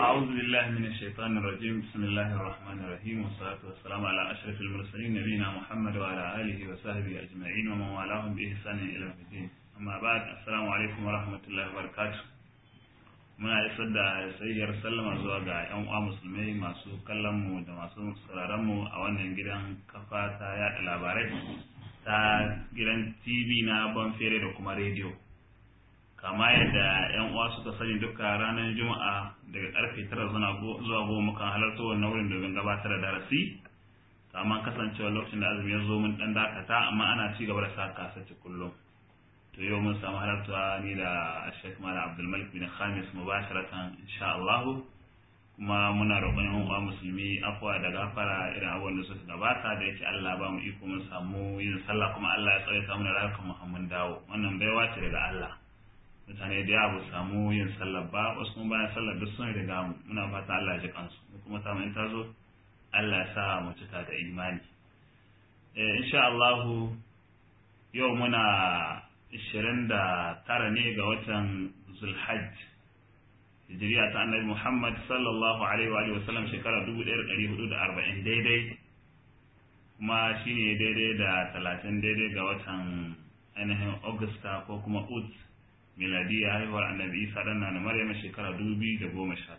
أعوذ بالله من الشيطان الرجيم بسم الله الرحمن الرحيم والصلاة والسلام على أشرف المرسلين نبينا محمد وعلى آله وصحبه أجمعين ومن والاهم بإحسان إلى يوم الدين أما بعد السلام عليكم ورحمة الله وبركاته muna isar da sayyar sallama zuwa ga 'yan uwa musulmai masu kallon mu da masu sauraron mu a wannan gidan kafa ta yada labarai ta gidan tv na banfere da kuma rediyo kama yadda 'yan uwa suka sani duka ranar juma'a daga karfe tara zuwa goma mukan halarta wannan wurin domin gabatar da darasi amma kasancewa lokacin da azumi ya zo mun dan dakata amma ana ci gaba da sa kasace kullum to yau mun samu halarta ni da Sheikh Malam Abdul Malik bin Khamis mubasharatan insha Allah kuma muna roƙon yan uwa musulmi afwa da gafara irin abubuwan da suka gabata da yake Allah ba mu iko mun samu yin sallah kuma Allah ya tsare mu da rayukan mu mun dawo wannan baiwa ce daga Allah mutane da yawa ba samu yin sallah ba wasu kuma bayan sallah duk sun riga mu muna fata Allah ya ji kansu kuma ta in ta zo Allah ya sa mu cika da imani eh insha Allah yau muna 29 ne ga watan Zulhajj hijiriya ta Annabi Muhammad sallallahu alaihi wa sallam shekara 1440 daidai kuma shine daidai da 30 daidai ga watan ainihin Augusta ko kuma Ut miladiya haihuwar Annabi Isa dan na Maryam shekara 2019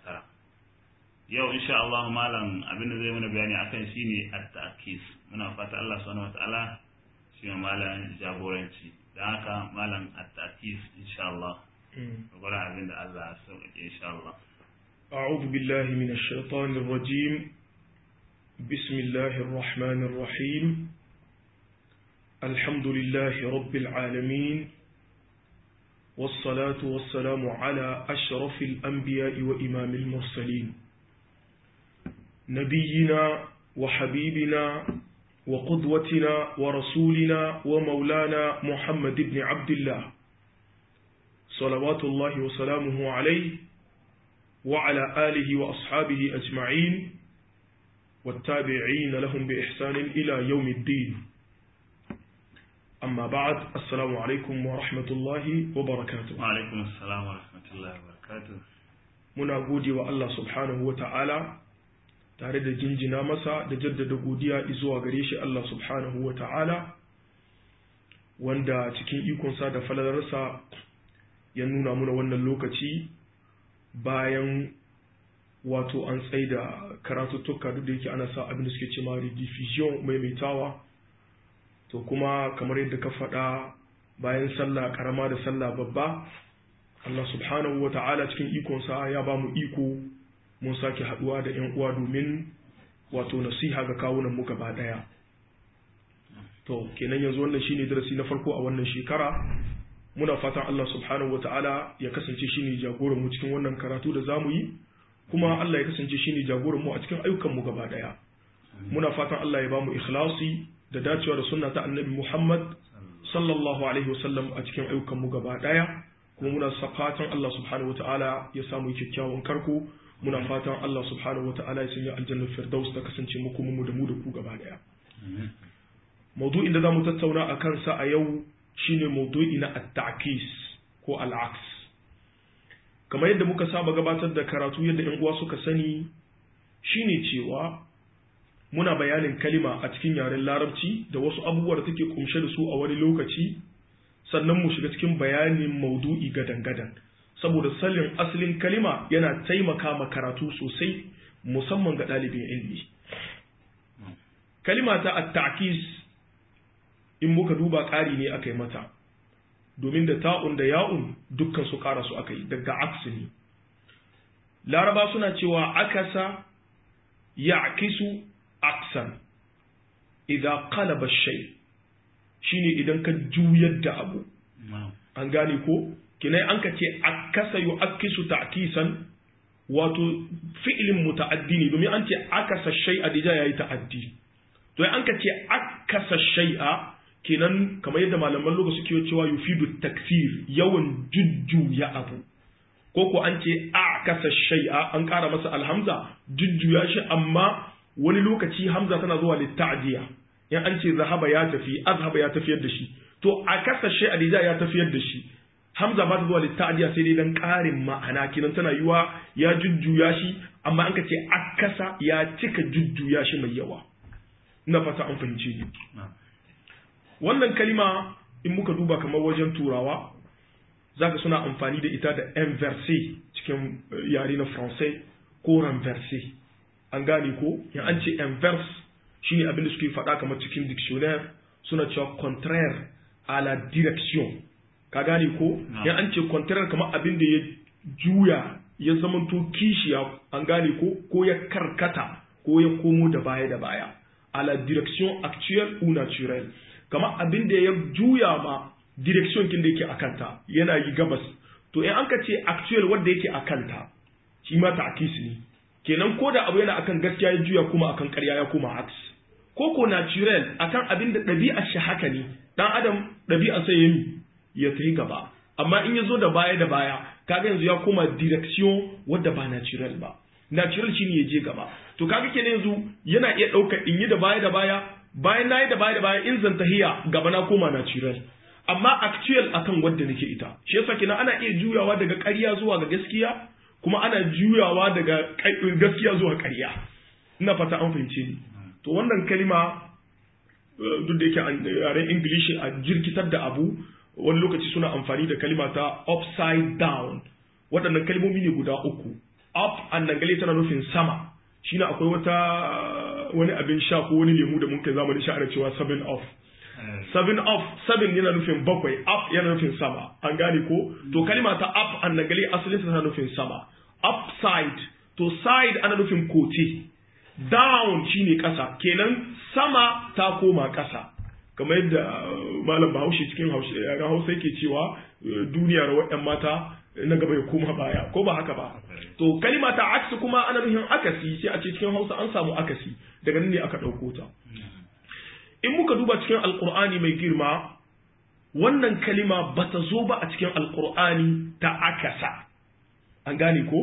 yau insha Allah malam abinda zai mana bayani akan shine at-ta'kis muna fata Allah subhanahu wataala shi malam jagoranci da haka malam at-ta'kis insha Allah gwada abin da Allah ya sauƙaƙe insha Allah أعوذ بالله من الشيطان الرجيم بسم الله الرحمن الرحيم الحمد لله رب العالمين والصلاة والسلام على أشرف الأنبياء وإمام المرسلين نبينا وحبيبنا وقدوتنا ورسولنا ومولانا محمد بن عبد الله صلوات الله وسلامه عليه وعلى آله وأصحابه أجمعين والتابعين لهم بإحسان إلى يوم الدين أما بعد السلام عليكم ورحمة الله وبركاته وعليكم السلام ورحمة الله وبركاته muna gode wa Allah subhanahu wa ta'ala tare da jinjina masa da jaddada godiya zuwa gare shi Allah subhanahu wa ta'ala wanda cikin ikonsa da falalarsa ya nuna muna wannan lokaci bayan wato an tsaida karatuttuka duk da yake ana sa abin da suke ce ma rediffusion maimaitawa to kuma kamar yadda ka faɗa bayan sallah karama da sallah babba Allah subhanahu wa ta'ala cikin ikonsa ya ba mu iko mun sake haɗuwa da ‘yan uwa domin wato nasiha ga kawunan mu gaba ɗaya to kenan yanzu wannan shine darasi na farko a wannan shekara muna fatan Allah subhanahu wata'ala ya kasance shine jagoran mu cikin wannan karatu da zamu yi kuma Allah ya kasance shine jagoran mu a cikin ayyukan mu gaba daya muna fatan Allah ya ba mu ikhlasi da dacewa da sunna ta Annabi Muhammad sallallahu alaihi wasallam a cikin ayyukan mu gaba daya kuma muna fatan Allah subhanahu wata'ala ya samu kyakkyawan karko muna fatan Allah subhanahu wata'ala ya sanya aljannar firdaus ta kasance mu kuma mu da mu da ku gaba daya maudu'in da zamu tattauna akan sa a yau shine maudu'i na at-ta'kis ko al-aks kamar yadda muka saba gabatar da karatu yadda ƴan uwa suka sani shine cewa muna bayanin kalima a cikin yaren larabci da wasu abubuwa da take kumshe da su a wani lokaci sannan mu shiga cikin bayanin maudu'i gadan-gadan saboda salin asalin kalima yana taimaka ma karatu sosai musamman ga ɗalibin ilmi kalima ta at-ta'kis in muka duba ƙari ne aka yi mata domin da ta'un da ya'un dukkan su ƙara su aka yi daga aksi ne laraba suna cewa akasa ya akisu aksan idan qalaba shay shine idan ka juyar da abu an gane ko kinai an ka ce akasa yu akisu ta'kisan wato fi'lin muta'addi ne domin an ce akasa shay'a dija yayi ta'addi to an ka ce akasa shay'a kenan kamar yadda malaman lokaci suke cewa yufidu taksir yawan jujjuya abu ko ko an ce a kasa shay'a an ƙara masa alhamza jujjuya shi amma wani lokaci hamza tana zuwa litta'diya in an ce zahaba ya tafi azhaba ya tafiyar da shi to a kasa shay'a da ya tafiyar da shi hamza ba ta zuwa litta'diya sai dai dan ƙarin ma'ana kinan tana yiwa ya jujjuya shi amma an ka ce akasa ya cika jujjuya shi mai yawa ina fata an fahimce ni wannan kalima in muka duba kamar wajen turawa zaka suna amfani da ita da inverse cikin yare na français ko renverse an gane ko in an ce inverse shine abin da suke faɗa kamar cikin dictionnaire suna cewa contraire à la direction ka gane ko in an ce contraire kamar abin da ya juya ya zamanto kishiya an gane ko ko ya karkata ko ya komo da baya da baya à la direction actuelle ou naturelle kamar abin da ya juya ma direction kin da yake a kanta yana yi gabas to in an ka ce actual wanda yake a kanta shi ma ta'kis ne kenan ko da abu yana akan gaskiya ya juya kuma akan ƙarya ya koma aks ko ko natural akan abin da ɗabi'ar shi haka ne dan adam ɗabi'ar sai yayi ya tafi gaba amma in ya zo da baya da baya kaga yanzu ya koma direction wadda ba natural ba natural shine ya je gaba to kaga kenan yanzu yana iya ɗaukar in yi da baya da baya bayan na yi da baya da baya in zan tahiya gaba na koma natural amma actual akan wadda nake ita shi yasa kenan ana iya juyawa daga ƙarya zuwa ga gaskiya kuma ana juyawa daga gaskiya zuwa ƙarya ina fata an fahimce ni to wannan kalima duk da yake a yaren english a jirkitar da abu wani lokaci suna amfani da kalima ta upside down waɗannan kalmomi ne guda uku up an dangale tana nufin sama shine akwai wata wani abin sha ko wani lemu da mun kai zamanin sha ana cewa seven off seven off seven yana nufin bakwai up yana nufin sama an gane ko to kalima ta up an dangale asalin tana nufin sama upside to side ana nufin kote down shine ƙasa kenan sama ta koma ƙasa kamar yadda malam bahaushe cikin yaren hausa yake cewa duniya rawar yan mata na gaba ya koma baya ko ba haka ba to kalima ta aksi kuma ana nufin akasi sai a ce cikin hausa an samu akasi daga nan ne aka ɗauko ta in muka duba cikin alkur'ani mai girma wannan kalima ba ta zo ba a cikin alkur'ani ta akasa an gane ko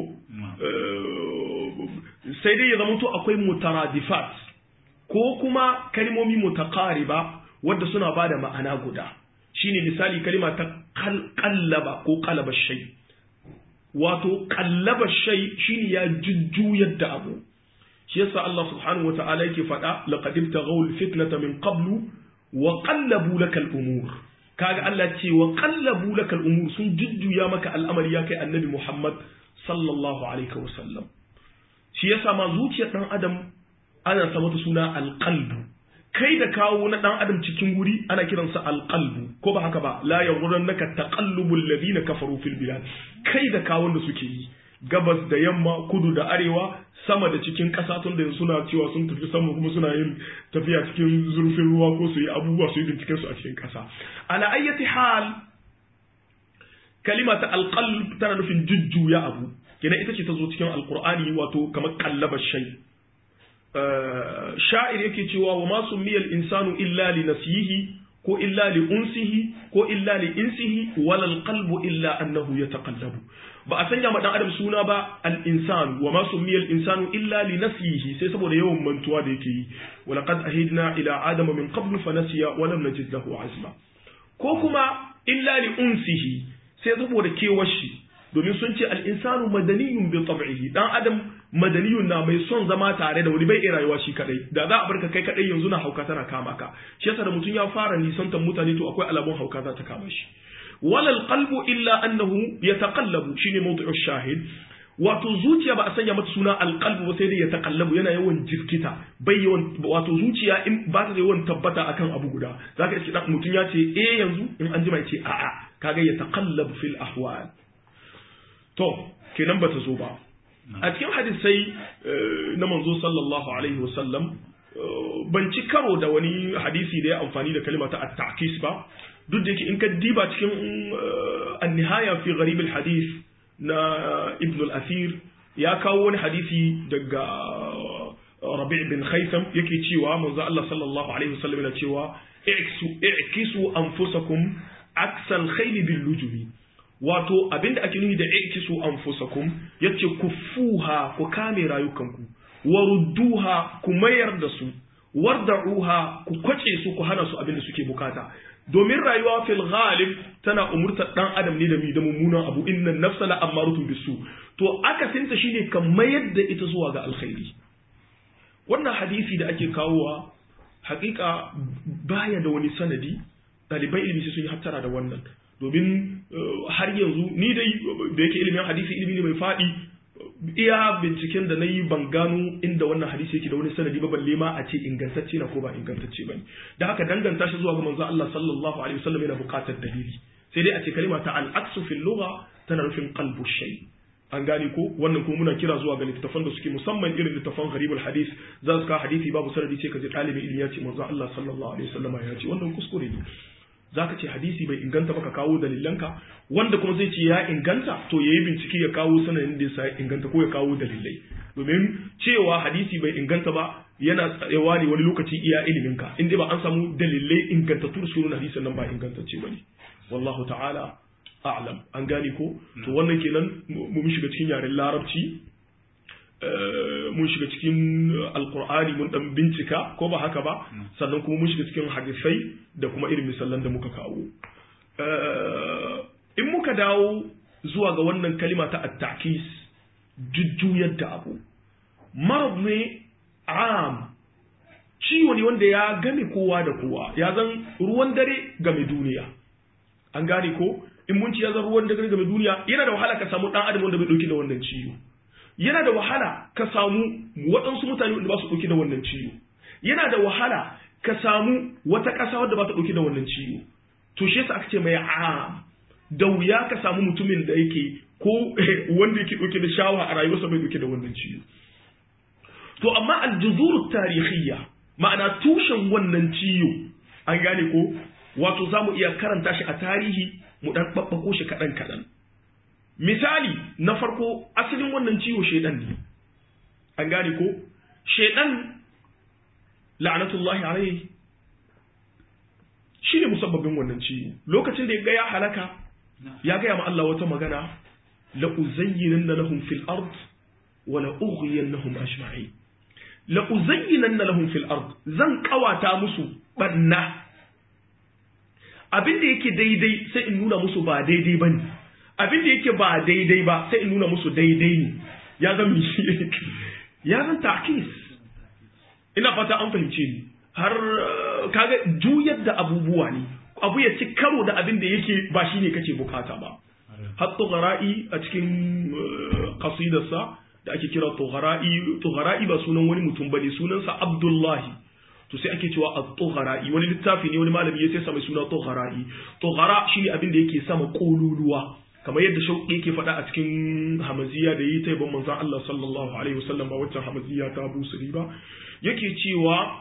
sai dai ya zama to akwai mutaradifat ko kuma kalmomi mutakariba wadda suna ba da ma'ana guda shine misali kalima ta kallaba ko kalaba shai wato kallaba shai shine ya jujjuyar da abu shi yasa Allah subhanahu wata'ala yake faɗa laqad ibtaghaw al-fitnata min qablu wa qallabu laka al-umur kaga Allah ce wa qallabu laka al-umur sun jujjuya maka al'amari ya kai annabi Muhammad sallallahu alaihi wa sallam shi yasa ma zuciyar dan adam ana sa mata suna al-qalbu kai da kawo na dan adam cikin guri ana kiransa al-qalbu ko ba haka ba la yaghrurannaka taqallubul ladina kafaru fil bilad kai da kawon da suke yi gabas da yamma kudu da arewa sama da cikin ƙasa tun da suna cewa sun tafi sama kuma suna yin tafiya cikin zurfin ruwa ko su yi abubuwa su yi binciken su a cikin ƙasa ala ayyati hal kalima ta alqalb tana nufin jujjuya abu kenan ita ce ta zo cikin alqur'ani wato kamar kallaba shay sha'ir yake cewa wa ma summiyal insanu illa li nasihi ko illa li unsihi ko illa li insihi wal qalbu illa annahu yataqallabu ba a sanya ma dan adam suna ba al-insan wa ma summiya al-insanu illa li nafsihi sai saboda yawan mantuwa da yake yi wa laqad ahidna ila adama min qabl fa nasiya wa lam najid lahu azma ko kuma illa li unsihi sai saboda kewar shi domin sun ce al-insanu madaniyun bi tab'ihi dan adam madaniyun na mai son zama tare da wani bai iya rayuwa shi kadai da za a barka kai kadai yanzu na hauka tana kama ka shi yasa da mutum ya fara nisantar mutane to akwai alamun hauka za ta kama shi wala alqalbu illa annahu yataqallabu shine mawdu'u shahid wato zuciya ba a sanya mata suna alqalbu ba sai dai yataqallabu yana yawan jirkita bai yawan wato zuciya in ba ta yawan tabbata akan abu guda zaka iske dan mutun ya ce eh yanzu in an jima ya ce a'a kaga yataqallabu fil ahwal to kenan bata zo ba a cikin hadisai na manzo sallallahu alaihi wasallam ban ci karo da wani hadisi da ya amfani da kalma ta at-ta'kis ba duk da yake in ka diba cikin an-nihaya fi gharib al-hadith na ibn al-athir ya kawo wani hadisi daga rabi' bin khaytham yake cewa manzo Allah sallallahu alaihi wasallam yana cewa i'kisu anfusakum aksal khayl bil lujubi wato abinda ake nufi da i'kisu anfusakum yace kufuha ku kame rayukanku warudduha ku mayar da su warda'uha ku kwace su ku hana su abinda suke bukata domin rayuwa fil ghalib tana umurtar dan adam ne da mi da mummunan abu inna nafsa la amaratun bisu to akasinta shine ka mayar da ita zuwa ga alkhairi wannan hadisi da ake kawowa hakika baya da wani sanadi ɗaliban ilimi sai sun yi hattara da wannan domin har yanzu ni dai da yake ilimin hadisi ilimi ne mai faɗi iya binciken da na yi ban gano inda wannan hadisi yake da wani sanadi ba balle ma a ce ingantacce na ko ba ingantacce ba ne da haka danganta shi zuwa ga manzo Allah sallallahu alaihi wasallam yana buƙatar dalili sai dai a ce kalima ta al-aqsu fil lugha tana nufin qalbu shay an gane ko wannan kuma muna kira zuwa ga littattafan da suke musamman irin littattafan gharibul hadis za su ka hadisi babu sanadi sai ka ji ɗalibin ilimi ya ce manzo Allah sallallahu alaihi wasallam ya ce wannan kuskure ne zaka ce hadisi bai inganta ba ka kawo dalilanka wanda kuma zai ce ya inganta to yayi bincike ya kawo sanadin da yasa ya inganta ko ya kawo dalilai domin cewa hadisi bai inganta ba yana tsayawa ne wani lokaci iya iliminka in dai ba an samu dalilai ingantattu da sunan hadisin nan ba ingantacce bane wallahu ta'ala a'lam an gane ko to wannan kenan mun shiga cikin yaren larabci mun shiga cikin alkur'ani mun dan bincika ko ba haka ba sannan kuma mun shiga cikin hadisai da kuma irin misalan da muka kawo in muka dawo zuwa ga wannan kalima ta attakis jujjuyar da abu marab ne am ciwo ne wanda ya game kowa da kowa ya zan ruwan dare game duniya an gane ko in mun ci ya zan ruwan dare game duniya yana da wahala ka samu dan adam wanda bai dauki da wannan ciwo yana da wahala ka samu waɗansu mutane wanda ba su ɗauki da wannan ciwo yana da wahala ka samu wata ƙasa wadda ba ta ɗauki da wannan ciwo to shi yasa aka ce mai am da wuya ka samu mutumin da yake ko wanda yake ɗauke da shawa a rayuwarsa bai ɗauke da wannan ciwo to amma aljuzuru tarihiyya ma'ana tushen wannan ciwo an gane ko wato za mu iya karanta shi a tarihi mu ɗan ɓaɓɓako shi kaɗan kaɗan misali na farko asalin wannan ciwo shaidan ne an gane ko shaidan la'anatullahi alaihi shi ne musabbabin wannan ciwo lokacin da ya ga ya halaka ya gaya ma Allah wata magana la uzayyinanna lahum fil ard wa la ughwiyannahum ajma'in la uzayyinanna lahum fil ard zan kawata musu banna abin da yake daidai sai in nuna musu ba daidai bane abin da yake ba daidai ba sai in nuna musu daidai ne ya zan ya zan takis ina fata an fahimce ni har kaga juyar da abubuwa ne abu ya ci karo da abin da yake ba shi ne kake bukata ba har tughara'i a cikin qasidarsa da ake kira tughara'i tughara'i ba sunan wani mutum bane sunansa abdullahi to sai ake cewa at-tughara'i wani littafi ne wani malami ya sai sa mai suna tughara'i tughara shine abin da yake sama kololuwa kamar yadda shauƙi yake faɗa a cikin hamaziya da yi ta yabon manzan Allah sallallahu alaihi wasallam ba waccan hamaziya ta busuri ba yake cewa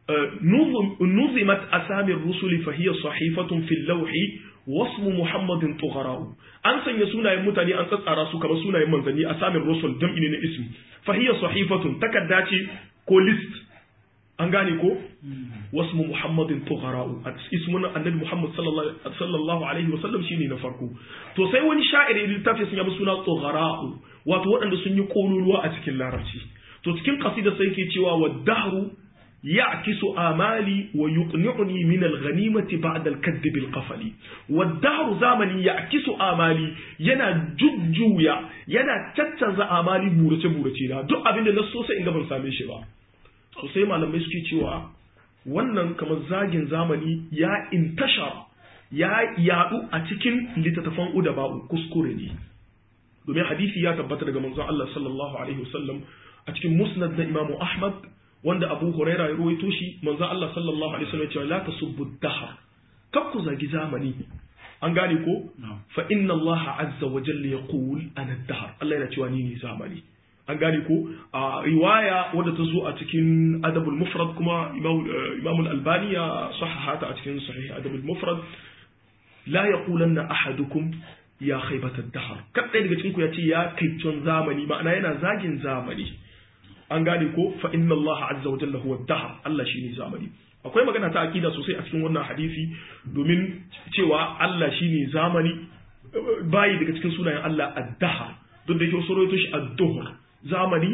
nuzimat asamir rusuli fa hiya sahifatun fil lawhi wasmu muhammadin tughara'u an sanya sunayen mutane an tsatsara su kamar sunayen manzanni asamir rusul jam'i ne na ismi fa hiya sahifatun takadda ce ko list an gane ko wasmu muhammadin tughara'u ismun annabi muhammad sallallahu alaihi wa sallam shine na farko to sai wani sha'iri littafi sun yabi suna tughara'u wato waɗanda sun yi kololuwa a cikin larabci to cikin qasida sai yake cewa wa dahru ya'kisu amali wa yuqni'uni min al-ghanimati ba'da al-kadd bil qafali wa dahru zamani ya'kisu amali yana jujjuya yana caccanza amali burace burace na duk abinda na so sai in ga ban same shi ba to sai malamai suke cewa wannan kamar zagin zamani ya intashar ya yadu a cikin littattafan udaba'u kuskure ne domin hadisi ya tabbata daga manzon Allah sallallahu alaihi wasallam a cikin musnad na Imam Ahmad wanda Abu Huraira ya ruwaito shi manzon Allah sallallahu alaihi wasallam ya ce la tasubbu dahar kab ku zagi zamani an gane ko fa inna Allah azza wa jalla yaqul ana dahar Allah yana cewa ni ne zamani an gane ko a riwaya wadda ta zo a cikin adabul mufrad kuma imam al-albani ya sahahata a cikin sahih adabul mufrad la yaqulanna ahadukum ya khaybata ad-dahr kada daga cikin ku ya ce ya kaicon zamani ma'ana yana zagin zamani an gane ko fa inna Allah azza wa jalla huwa ad-dahr Allah shine zamani akwai magana ta akida sosai a cikin wannan hadisi domin cewa Allah shine zamani bayi daga cikin sunayen Allah ad-dahr duk da yake wasu rawaito shi ad-duhr zamani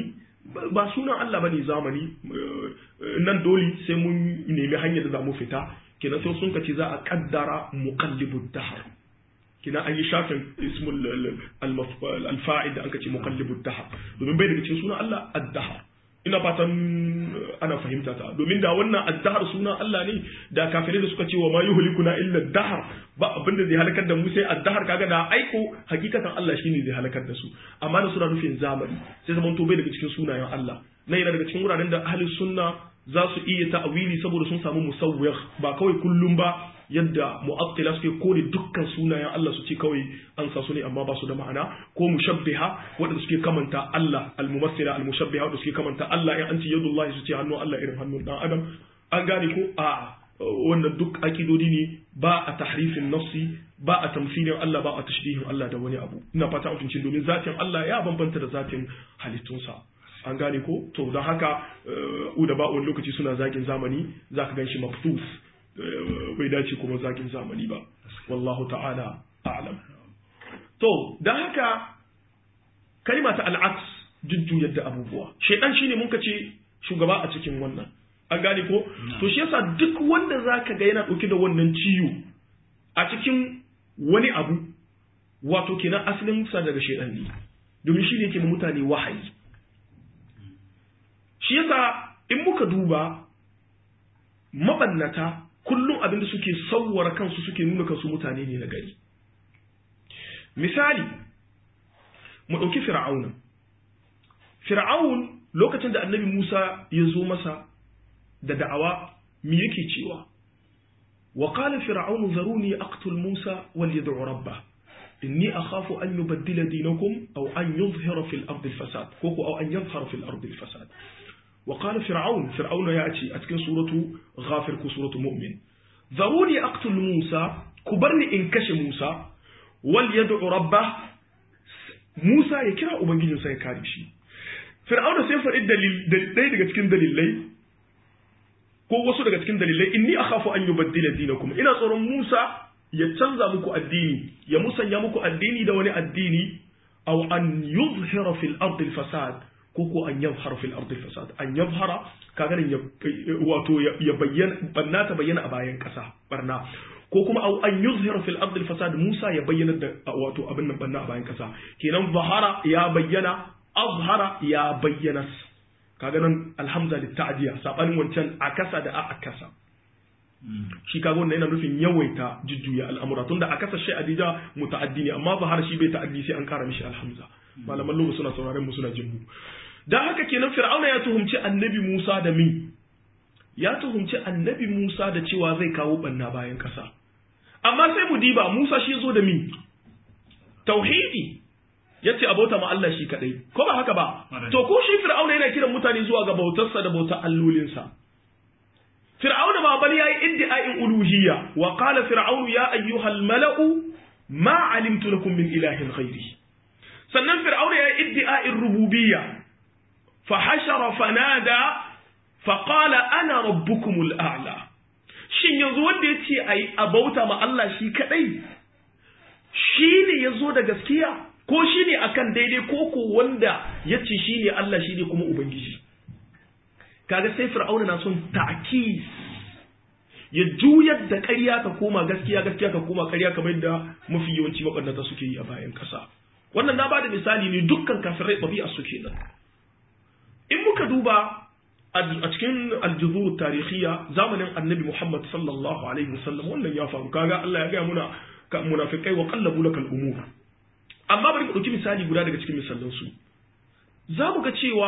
ba sunan Allah bane zamani nan dole sai mun nemi hanyar da za mu fita kenan sai sun kace za a kaddara muqallibud dahr kina an yi shafin ismul al-fa'il da an kace muqallibud dahr domin bai daga cikin sunan Allah ad-dahr ina fatan ana fahimta ta domin da wannan ad-dahr sunan Allah ne da kafirai da suka ce wa ma yuhlikuna illa ad-dahr ba abin da zai halakar da mu sai ad-dahr kaga da aiko hakikatan Allah shine zai halakar da su amma da suna nufin zamani sai zaman to bai daga cikin sunayen Allah nan yana daga cikin wuraren da ahli sunna za su iya ta'awili saboda sun samu musawwir ba kawai kullum ba yadda mu'attila suke kore dukkan sunayen Allah su ce kawai an sa su ne amma ba su da ma'ana ko mushabbiha waɗanda suke kamanta Allah al-mumassila al-mushabbiha waɗanda suke kamanta Allah in an ce yadullahi su ce hannun Allah irin hannun dan adam an gane ko a wannan duk akidodi ne ba a tahrifin nafsi ba a tamsilin Allah ba a tashbihin Allah da wani abu ina fata mutuncin domin zatin Allah ya bambanta da zatin halittunsa an gane ko to don haka uda ba wani lokaci suna zagin zamani za ka gan shi maftus bai dace kuma zagin zamani ba wallahu ta'ala a'lam to don haka kalima ta al'aks jujjuyar da abubuwa shaidan shine mun ce shugaba a cikin wannan an gane ko to shi yasa duk wanda zaka ga yana dauke da wannan ciwo a cikin wani abu wato kenan asalin sa daga shaidan ne domin shi ne yake mutane wahayi shi yasa in muka duba mabannata kullum abinda suke sauwara kansu suke nuna kansu mutane ne na gari misali mu ɗauki fir'auna fir'aun lokacin da annabi musa ya zo masa da da'awa me yake cewa wa qala fir'aunu zaruni aqtul musa wal yad'u rabbah inni akhafu an yubaddila dinakum aw an yuzhira fil ardi al fasad ko ko aw an yadhhara fil ardi al fasad وقال فرعون فرعون يأتي أتكن سورة غافر كسورة مؤمن ذروني أقتل موسى كبرني إنكش موسى وليدعو ربه موسى يكرا أبنجي سي كاريشي فرعون سيفر الدليل دليل daga cikin dalilai ko wasu daga cikin dalilai inni akhafu an yubaddila dinakum ina tsoron Musa ya canza muku addini ya musanya muku addini da wani addini aw an yuzhira fil ardi al fasad ko ko an yadhhara fil ardi fasad an yadhhara kaga nan wato ya bayyana banna ta bayyana a bayan kasa barna ko kuma au an yuzhira fil ardi fasad Musa ya bayyana da wato abin nan banna a bayan kasa kenan zahara ya bayyana azhara ya bayyana kaga nan alhamza lit ta'diya sabanin wancan akasa da akasa shi kaga wannan yana nufin yawaita jujjuya al'amura tunda akasa shi adija muta'addi ne amma zahara shi bai ta'addi sai an kara mishi alhamza malaman lugha suna sauraren mu suna jin mu dan haka kenan fir'auna ya tuhumci annabi Musa da mi ya tuhumci annabi Musa da cewa zai kawo banna bayan kasa amma sai mu diba Musa shi zo da mi tauhidi yace abota ma Allah shi kadai ko ba haka ba to ko shi fir'auna yana kiran mutane zuwa ga bautarsa da bautar allolinsa fir'auna ma bal yayi iddi'a'in uluhiyya wa qala fir'aunu ya ayyuhal mala'u ma alimtu lakum min ilahin ghairi sannan fir'auna ya yi iddi'a'in rububiyya fa hashara fanada fa qala ana rabbukumul a'la shin yanzu wanda ya ce ayi abauta ma Allah shi kadai shi ne ya zo da gaskiya ko shi ne akan daidai ko ko wanda ya ce shi ne Allah shi ne kuma ubangiji kaga sai fir'auna na son ta'kis ya juyar da ƙarya ta koma gaskiya gaskiya ta koma ƙarya kamar da mafi yawanci maɓannata suke yi a bayan ƙasa wannan na bada misali ne dukkan kafirai ɗabi'a suke nan in muka duba a cikin aljuzur tarihiyya zamanin annabi muhammad sallallahu alaihi wasallam wannan ya faru kaga Allah ya gaya muna munafikai wa qallabu lakal umur amma bari mu ɗauki misali guda daga cikin misalan su za mu ga cewa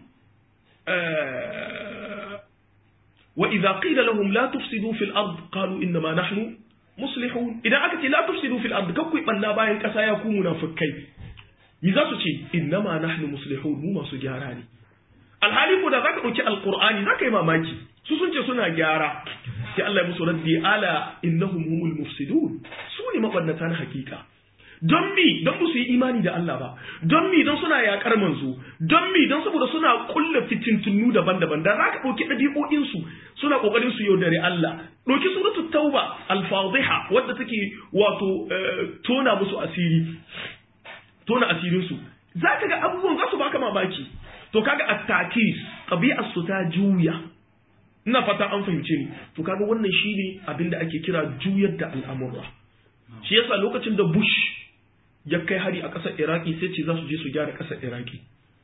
wa idza qila lahum la tufsidu fil ard qalu inna ma nahnu muslihun idan aka ce la tufsidu fil ard kakku banna bayan kasa ya ku munafikai mi za su ce inna ma nahnu muslihun mu masu gyara ne alhali ko da zaka dauki alqur'ani zaka yi mamaki su sun ce suna gyara sai Allah ya musu raddi ala innahum humul mufsidun su ne mabannata na hakika don mi don ba su yi imani da Allah ba don mi don suna yakar manzo don mi don saboda suna kulla fitintunu daban-daban da za ka ɗauki ɗabi'o'insu suna ƙoƙarin su yaudare Allah ɗauki suratu tauba al-fadhiha wadda take wato tona musu asiri tona asirinsu za ka ga abubuwan za su baka mamaki to kaga at-takis tabi'ar su ta juya ina fata an fahimce ni to kaga wannan shine abin da ake kira juyar da al'amura shi yasa lokacin da Bush ya kai hari a ƙasar Iraki sai ce za su je su gyara ƙasar Iraki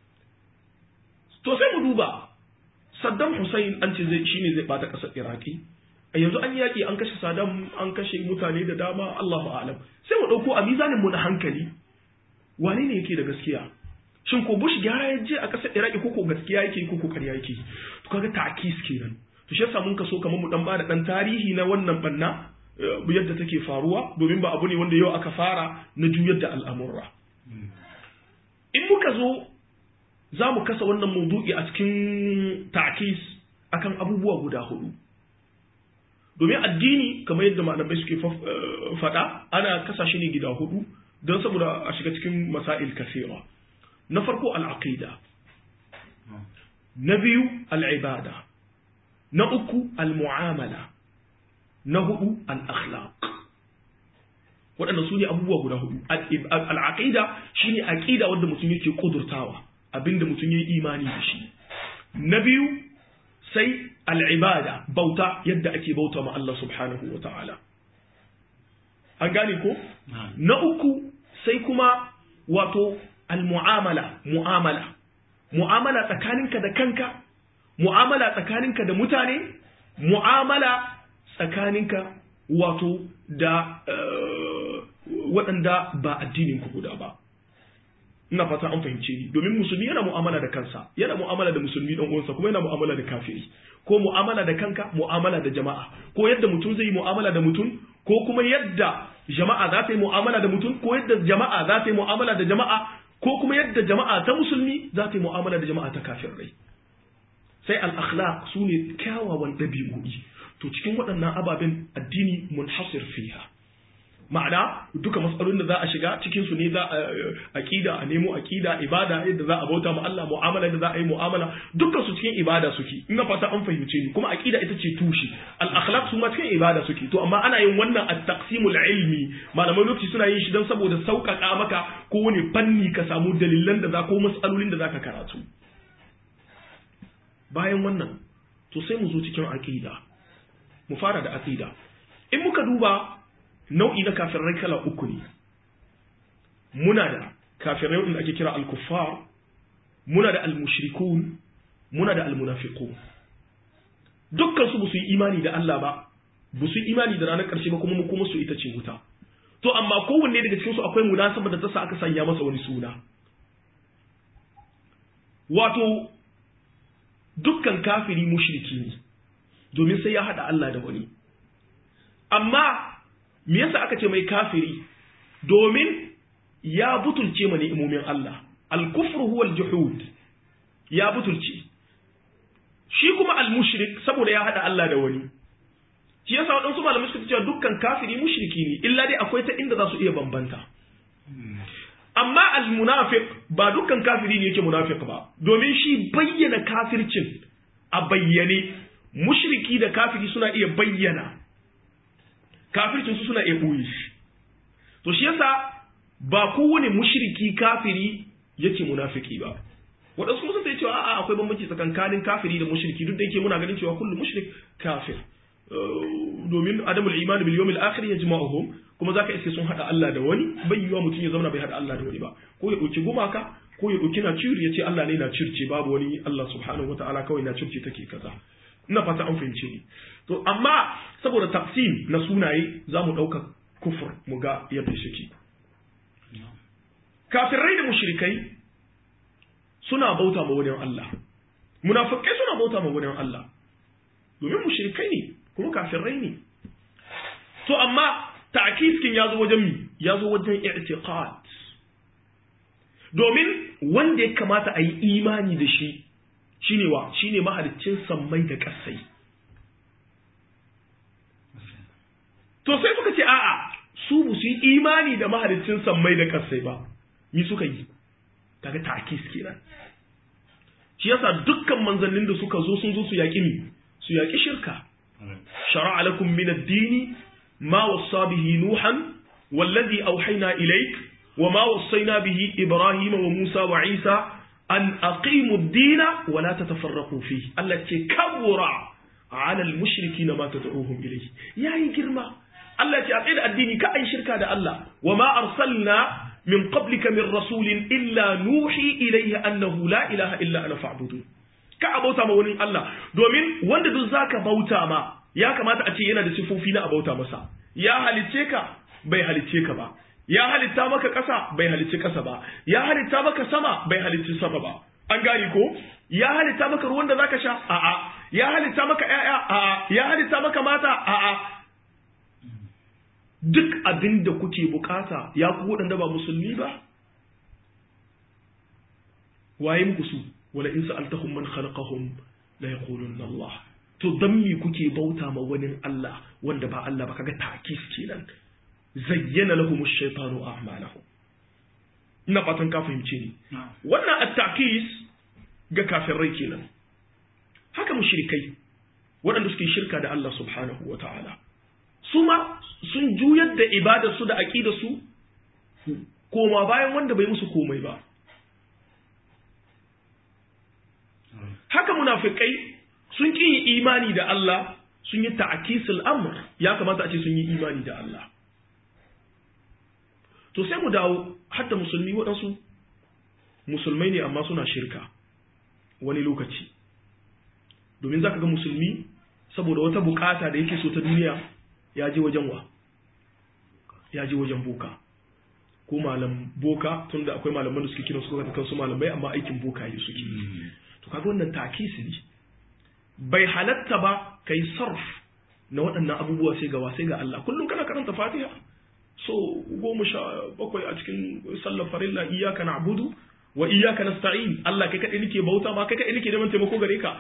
to sai mu duba Saddam Hussein an ce zai shine zai bata ƙasar Iraki a yanzu an yaki an kashe Saddam an kashe mutane da dama Allahu a'lam sai mu dauko a mizanin mu na hankali wane ne yake da gaskiya shin ko Bush gyara ya je a ƙasar Iraki ko ko gaskiya yake ko ko ƙarya yake to kaga ta'kis kenan to shi yasa mun kaso kamar mu dan bada dan tarihi na wannan banna yadda take faruwa domin ba abu ne wanda yau aka fara na juyar da al'amurra in muka zo za mu kasa wannan maudu'i a cikin ta'kis akan abubuwa guda hudu domin addini kamar yadda malamai suke faɗa ana kasa shi ne gida hudu don saboda a shiga cikin masail kasira na farko al'aqida na biyu al'ibada na uku al-mu'amala na hudu al-akhlaq waɗanda su ne abubuwa guda hudu al-aqida shine aqida wanda mutum yake kudurtawa abinda mutum yayi imani da shi na biyu sai al-ibada bauta yadda ake bauta ma Allah subhanahu wa ta'ala an gane ko na uku sai kuma wato al-mu'amala mu'amala mu'amala tsakaninka da kanka mu'amala tsakaninka da mutane mu'amala tsakaninka wato da waɗanda ba addinin ku guda ba ina fata an fahimce ni domin musulmi yana mu'amala da kansa yana mu'amala da musulmi dan uwansa kuma yana mu'amala da kafiri ko mu'amala da kanka mu'amala da jama'a ko yadda mutum zai yi mu'amala da mutum ko kuma yadda jama'a za ta yi mu'amala da mutum ko yadda jama'a za ta yi mu'amala da jama'a ko kuma yadda jama'a ta musulmi za ta yi mu'amala da jama'a ta kafirai sai al-akhlaq su ne kyawawan ɗabi'o'i to cikin waɗannan ababen addini munhasir fiha ma'ana duka matsalolin da za a shiga cikin su ne za a aqida a nemo aqida ibada yadda za a bauta ma Allah mu'amala da za a yi mu'amala dukkan su cikin ibada suke ina fata an fahimce ni kuma aqida ita ce tushe al akhlaq su ma cikin ibada suke to amma ana yin wannan at taqsimul ilmi malamai lokaci suna yin shi dan saboda sauƙaƙa maka ko wani fanni ka samu dalilan da za ko matsalolin da zaka karatu bayan wannan to sai mu zo cikin aqida mu fara da aqida in muka duba nau'i na kafirai kala uku ne muna da kafirai wanda ake kira al-kuffar muna da al-mushrikun muna da al-munafiqun dukkan su su yi imani da Allah ba ba su yi imani da ranar ƙarshe ba kuma mu kuma su ita ce wuta to amma kowanne daga cikin su akwai munasaba da ta sa aka sanya masa wani suna wato dukkan kafiri mushriki ne domin sai ya hada Allah da wani amma me yasa aka ce mai kafiri domin ya butulce ma ni'imomin Allah al-kufru huwa al-juhud ya butulce shi kuma al-mushrik saboda ya hada Allah da wani shi yasa waɗansu malamai suka ce dukkan kafiri mushriki ne illa dai akwai ta inda za su iya bambanta amma al-munafiq ba dukkan kafiri ne yake munafiq ba domin shi bayyana kafircin a bayyane mushriki da kafiri suna iya bayyana kafircin su suna iya ɓoye shi to shi yasa ba kowane mushriki kafiri yake munafiki ba waɗansu kuma sai cewa a'a akwai bambanci tsakankanin kafiri da mushriki duk da yake muna ganin cewa kullu mushrik kafir domin adamul imani bil yawmil akhir yajma'uhum kuma zaka iske sun hada Allah da wani bai yiwa mutum ya zauna bai hada Allah da wani ba ko ya dauki gumaka ko ya dauki na ciri ya ce Allah ne na circe babu wani Allah subhanahu wataala kawai na circe take kaza ina fata an fahimce ni to amma saboda taqsim na sunaye zamu dauka kufur mu ga yadda shi kafirai da mushrikai suna bauta ma wani Allah munafikai suna bauta ma wani Allah domin mushrikai ne kuma kafirai ne to amma ta'kiskin ya zo wajen mi ya zo wajen i'tiqad domin wanda ya kamata a yi imani da shi shine wa shine mahaliccin sammai da kasai to sai suka ce a'a su bu su yi imani da mahaliccin sammai da kasai ba ni suka yi kaga ta'kis kenan shi yasa dukkan manzannin da suka zo sun zo su yaƙi mi su yaƙi shirka شرع لكم من الدين ما وصى به نوحا والذي أوحينا إليك وما وصينا به إبراهيم وموسى وعيسى an aqimu ad-dina wa la tatafarraqu fihi Allah ce kabura ala al-mushrikeena ma tad'uhum ilayhi yayi girma Allah ce a tsaye da addini ka ai shirka da Allah wa ma arsalna min qablika min rasulin illa nuhi ilayhi annahu la ilaha illa ana fa'budu ka abauta ma wani Allah domin wanda duk zaka bauta ma ya kamata a ce yana da sifofi na abauta masa ya halicce ka bai halicce ka ba ya halitta maka ƙasa bai halicci ƙasa ba ya halitta maka sama bai halicci sama ba an gane ko ya halitta maka ruwan da zaka sha a'a ya halitta maka ƴaƴa a'a ya halitta maka mata a'a duk abin da kuke bukata ya ku waɗanda ba musulmi ba waye muku su wala in sa'altahum man khalaqahum la yaqulunna Allah to dan me kuke bauta ma wani Allah wanda ba Allah ba kaga takis kenan zayyana lahum ash-shaytanu a'malahum ina fatan ka fahimce ni wannan at-takis ga kafirai kenan haka mushrikai waɗanda suke shirka da Allah subhanahu wa ta'ala su ma sun juyar da ibadarsu da aƙidarsu koma bayan wanda bai musu komai ba haka munafikai sun ƙi imani da Allah sun yi ta'akisul amr ya kamata a ce sun yi imani da Allah to sai mu dawo hatta musulmi waɗansu musulmai ne amma suna shirka wani lokaci domin za ka ga musulmi saboda wata bukata da yake so ta duniya ya je wajen wa ya je wajen boka ko malam boka tun da akwai malaman da suke kiran su ta kansu malamai amma aikin boka yi suke to kaga wannan takisi ne bai halatta ba kai sarf na waɗannan abubuwa sai ga sai ga Allah kullum kana karanta Fatiha so goma sha bakwai a cikin sallar farilla iyyaka na'budu wa iyyaka nasta'in Allah kai kadai nake bauta ma kai kadai nake neman taimako gare ka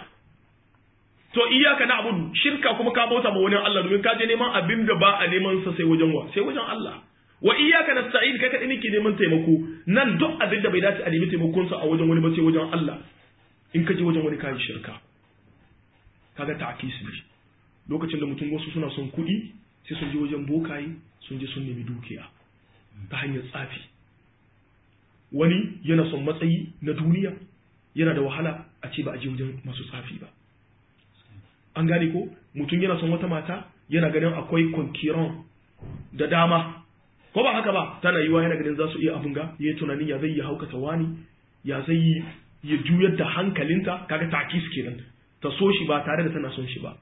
to iyaka na abudu shirka kuma ka bauta ma wani Allah domin ka je neman abin da ba a neman sa sai wajen wa sai wajen Allah wa iyaka nasta'in kai kadai nake neman taimako nan duk abin da bai dace a nemi taimakon sa a wajen wani ba sai wajen Allah in ka je wajen wani kai shirka kaga ta'kis ne lokacin da mutum wasu suna son kuɗi sai sun je wajen bokaye sun je sun nemi dukiya ta hanyar tsafi wani yana son matsayi na duniya yana da wahala a ce ba a je wajen masu tsafi ba an gane ko mutum yana son wata mata yana ganin akwai konkiron da dama ko ba haka ba tana yiwa yana ganin za su iya abun ga ya tunanin ya zai yi haukata wani ya zai yi ya juyar da hankalinta kaga takis kenan ta so shi ba tare da tana son shi ba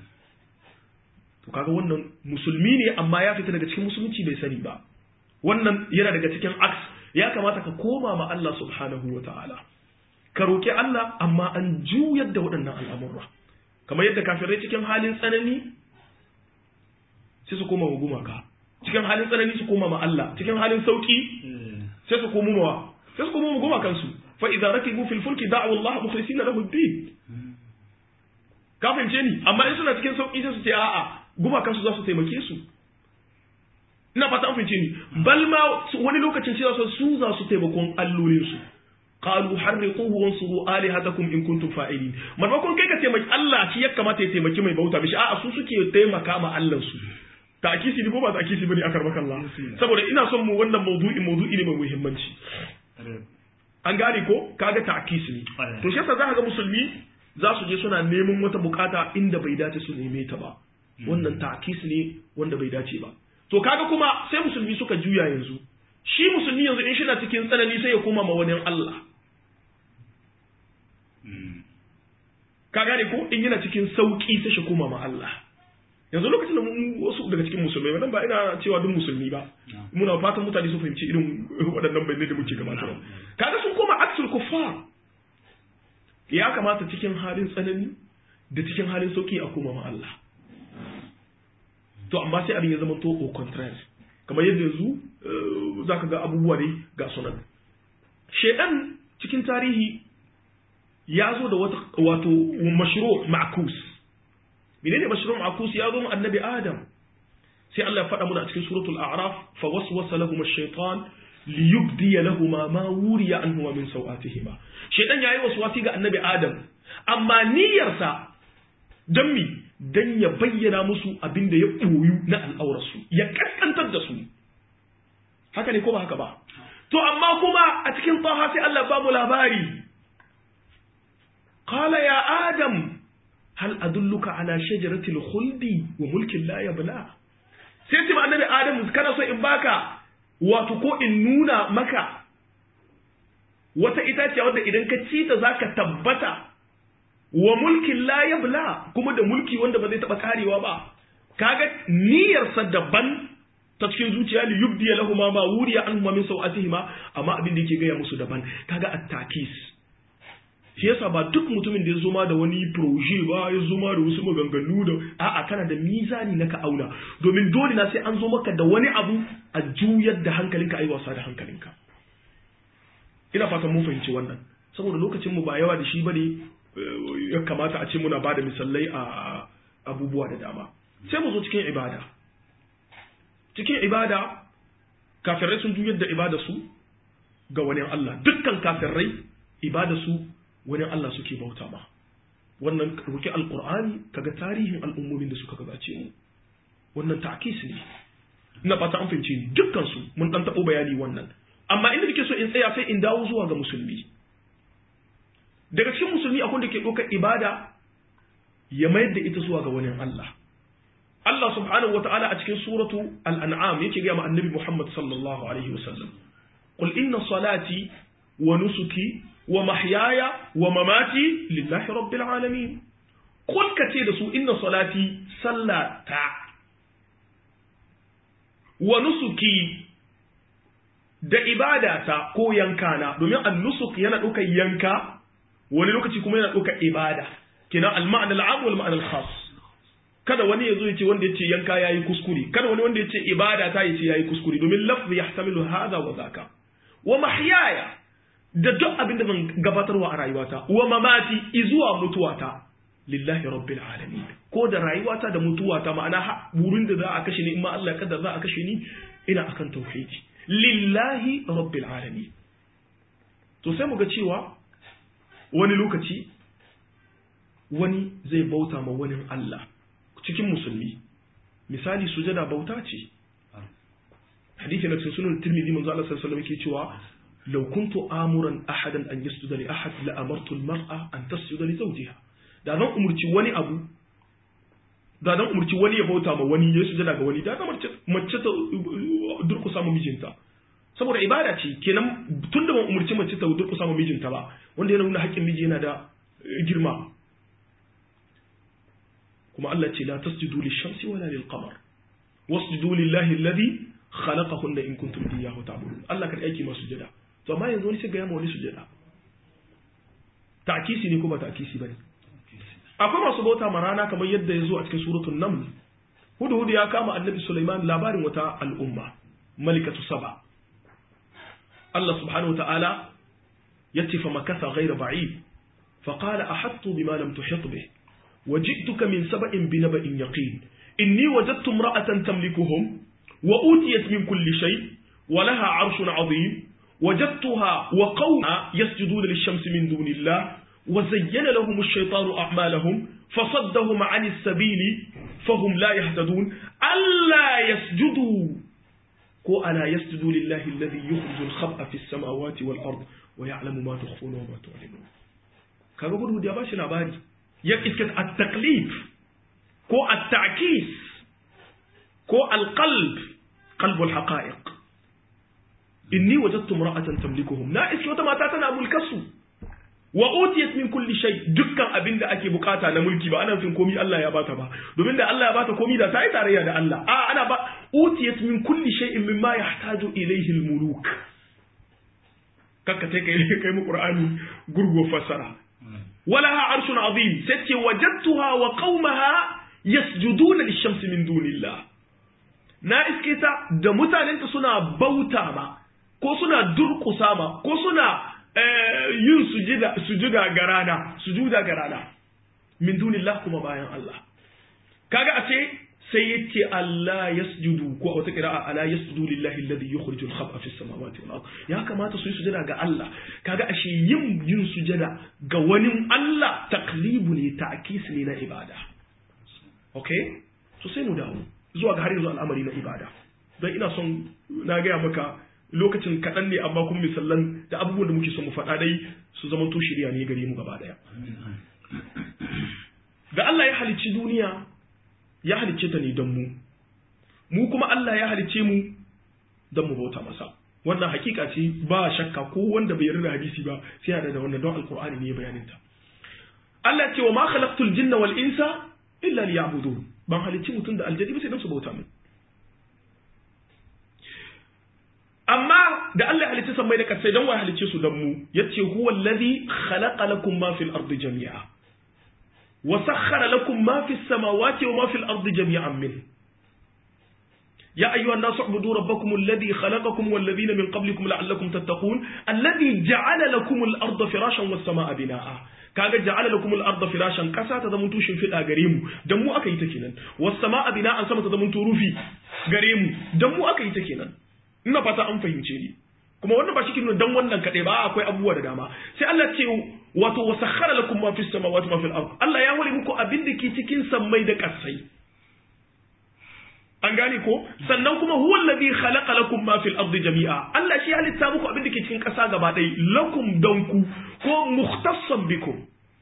to kaga wannan musulmi ne amma ya fita daga cikin musulunci bai sani ba wannan yana daga cikin aks ya kamata ka koma ma Allah subhanahu wa ta'ala ka roki Allah amma an juyar da waɗannan al'amurra kamar yadda kafirai cikin halin tsanani sai su koma wa gumaka cikin halin tsanani su koma ma Allah cikin halin sauki sai su koma wa sai su koma wa gumakansu fa idza rakibu fil fulki da'u Allah mukhlisina lahu ad-din ka fahimce ni amma in suna cikin sauki sai su ce a'a gumakansu za su taimake su ina fata an fahimce ni bal ma wani lokacin cewa su za su taimakon allolin su qalu harriquhu wansuru alihatakum in kuntum fa'ilin maimakon kai ka taimaki Allah shi ya kamata ya taimaki mai bauta mishi a'a su suke taimaka ma Allah su ta'kisi ne ko ba ta'kisi bane akar maka Allah saboda ina son mu wannan mawdu'i mawdu'i ne mai muhimmanci an gane ko kaga ta'kisi ne to shi yasa za ga musulmi za su je suna neman wata bukata inda bai dace su neme ta ba wannan ta'kisi ne wanda bai dace ba to kaga kuma sai musulmi suka juya yanzu shi musulmi yanzu in shi na cikin tsanani sai ya koma ma wani Allah ka gane ko in yana cikin sauki sai shi koma ma Allah yanzu lokacin da wasu daga cikin musulmai wannan ba ina cewa duk musulmi ba muna fatan mutane su fahimci irin waɗannan bayanai da muke gabatarwa kaga sun koma aksul kuffar ya kamata cikin halin tsanani da cikin halin sauki a koma ma Allah to amma sai abin ya zama to au contraire kamar yadda yanzu zaka ga abubuwa ne ga sunan shedan cikin tarihi ya zo da wata wato mashru ma'kus menene mashru ma'kus ya zo mu annabi adam sai Allah ya faɗa muna a cikin suratul a'raf fa waswasa lahum ash-shaytan liyubdi lahumma ma wuriya anhuma min sawatihima shaytan yayi waswasi ga annabi adam amma niyyarsa dan mi dan ya bayyana musu abin da ya koyu na al'aurarsu ya kaskantar da su haka ne ko ba haka ba to amma kuma a cikin taha sai Allah ba mu labari adam hal adulluka ala shajaratil khuldi wa mulkin la yabla sai ce ma annabi adam kana so in baka wato ko in nuna maka wata itaciya wadda idan ka ci ta zaka tabbata wa mulkin la yabla kuma da mulki wanda ba zai taba karewa ba kaga niyyarsa daban ta cikin zuciya li yubdi lahum ma wuriya anhum min sawatihima amma abin da yake gaya musu daban kaga at-takis shi yasa ba duk mutumin da ya zo ma da wani proje ba ya zo ma da wasu maganganu da a'a kana da mizani na ka auna domin dole na sai an zo maka da wani abu a juyar da hankalinka ayi wasa da hankalinka ina fatan mun fahimci wannan saboda lokacin mu ba yawa da shi bane ya kamata a ce muna bada misalai a abubuwa da dama sai mu zo cikin ibada cikin ibada kafirai sun juyar da ibada su ga wani Allah dukkan kafirai ibada su wani Allah suke bauta ma wannan roki alqur'ani kaga tarihin al'ummomin da suka gabace mu wannan ta'kis ne ina fata an fahimce ni dukkan su mun dan tabo bayani wannan amma inda nake so in tsaya sai in dawo zuwa ga musulmi daga cikin musulmi akwai da ke ɗaukar ibada ya mayar da ita zuwa ga wani Allah Allah subhanahu wa ta'ala a cikin suratu al'an'am yake gaya ma annabi Muhammad sallallahu alaihi wasallam qul inna salati wa nusuki wa mahyaya wa mamati lillahi rabbil alamin qul kace da su inna salati sallata wa nusuki da ibadata ko yankana domin an-nusuk yana ɗaukar yanka wani lokaci kuma yana ɗaukar ibada kenan al-ma'na al-'am wal ma'na al-khas kada wani ya zo ya ce wanda ya ce yanka ya yi kuskure kada wani wanda ya ce ibada ta ya ce ya yi kuskure domin lafzi yahtamilu hada wa zaka wa mahyaya da duk abin da zan gabatarwa a rayuwata wa mamati izuwa mutuwata lillahi rabbil alamin ko da rayuwata da mutuwata ma'ana wurin da za a kashe ni in ma Allah ya kaddara za a kashe ni ina akan tauhidi lillahi rabbil alamin to sai mu ga cewa wani lokaci wani zai bauta ma wani Allah cikin musulmi misali sujada bauta ce hadisi na sunan tirmidhi manzo Allah sallallahu alaihi wasallam yake cewa law kuntu amuran ahadan an yasjuda li ahad la amartu al-mar'a an tasjuda li zawjiha da zan umurci wani abu da zan umurci wani ya bauta ma wani ya sujada ga wani da zan mace mace ta durkusa ma mijinta saboda ibada ce kenan tunda ban umurci mace ta durkusa ma mijinta ba wanda yana nuna haƙƙin miji yana da girma kuma Allah ce la tasjudu lish-shamsi wala lil-qamar wasjudu lillahi alladhi khalaqahunna in kuntum iyyahu ta'budun Allah kan aiki masu sujada to amma yanzu wani sai ga yamma wani sujada ta'kisi ne ko ba ta'kisi bane akwai masu bauta ma rana kamar yadda ya zo a cikin suratul naml hudu hudu ya kama annabi Sulaiman labarin wata al'umma malikatu saba Allah subhanahu wa ta'ala yace fa makatha ghayra ba'id فقال أحطت بما لم تحط به وجئتك من سبأ بنبأ يقين إني وجدت امرأة تملكهم وأوتيت من كل شيء ولها عرش عظيم وجدتها وقومها يسجدون للشمس من دون الله وزين لهم الشيطان أعمالهم فصدهم عن السبيل فهم لا يهتدون ألا يسجدوا كو ألا يسجدوا لله الذي يخرج الخبأ في السماوات والأرض ويعلم ما تخفون وما تعلنون kaga gudu da ba shi labari ya iska at-taklif ko at-ta'kis ko al-qalb qalb al-haqa'iq inni wajadtu imra'atan tamlikuhum na iske wata mata tana mulkasu wa utiyat min kulli shay dukkan abin da ake bukata na mulki ba ana fin komi Allah ya bata ba domin da Allah ya bata komi da ta yi tarayya da Allah a ana ba utiyat min kulli shay'in mimma yahtaju ilayhi al-muluk kakka kai kai mu qur'ani gurgo fasara ولها عرش عظيم ستي وجدتها وقومها يسجدون للشمس من دون الله na iske ta da mutanenta suna bauta ma ko suna durƙusa ma ko suna yin sujuda ga rana sujuda ga rana min dunillah kuma bayan Allah kaga a ce sai yace Allah yasjudu ko wata qira'a ala yasjudu lillahi alladhi yukhrijul khab'a fis samawati wal ard ya kamata su yi sujada ga Allah kaga ashe yin yin sujada ga wani Allah taklibu ne ta'kis ne na ibada okay so sai mu dawo zuwa ga har yanzu al'amari na ibada don ina son na gaya maka lokacin kaɗan ne amma kuma misallan da abubuwan da muke son mu faɗa dai su zama to shirya ne gare mu gaba ɗaya da Allah ya halicci duniya ya halicce ta ne don mu mu kuma Allah ya halicce mu don mu bauta masa wannan hakika ce ba shakka ko wanda bai yarda da hadisi ba sai ya da wannan don alqur'ani ne ya bayanin ta Allah ce wa ma khalaqtul jinna wal insa illa liya'budun ban halicci mutum da aljani ba sai don su bauta min amma da Allah ya halicci sammai da kasai don wai halicce su don mu yace huwa allazi khalaqa lakum ma fil ardi jami'a wa sakhkhara lakum ma fis samawati wa ma fil ardi jami'an min يا أيها الناس اعبدوا ربكم الذي خلقكم والذين من قبلكم لعلكم تتقون الذي جعل لكم الأرض فراشا والسماء بناء kaga ja'ala lakum al-ardha firashan kasa ta zamanto shimfiɗa gare mu dan mu aka yi ta kenan was samaa bina'an sama ta zamanto rufi gare mu dan mu aka yi ta kenan ina fata an fahimce ni kuma wannan ba shi dan wannan kadai ba akwai abubuwa da dama sai Allah ce wato wasakhara lakum ma fis samawati ma fil ard Allah ya hore muku abin da ke cikin sammai da kasai an gane ko sannan kuma huwa alladhi khalaqa lakum ma fil ardi jami'a Allah shi halitta muku abin da ke cikin ƙasa gaba ɗaya lakum danku ko mukhtassan bikum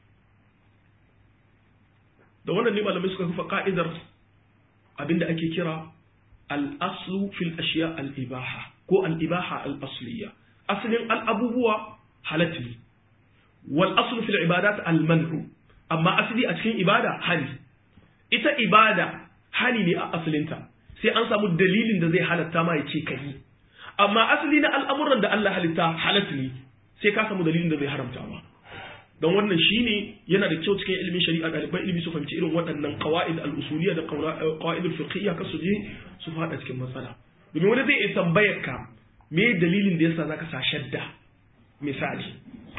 da wannan ne malamai suka kafa ka'idar abin da ake kira al-aslu fil ashiya al-ibaha ko al-ibaha al-asliya asalin al-abubuwa halatti wal aslu fil ibadat al-man'u amma asali a cikin ibada hali ita ibada hali ne a asalinta sai an samu dalilin da zai halatta ma ya ce ka yi amma asali na al'amuran da Allah halitta halatta ne sai ka samu dalilin da zai haramta ma don wannan shine yana da kyau cikin ilimin shari'a ɗaliban ilimi su fahimci irin waɗannan qawaid al-usuliyya da qawaid al-fiqhiyya ka su je su faɗa cikin matsala domin wani zai iya tambayar ka me dalilin da yasa zaka sa shadda misali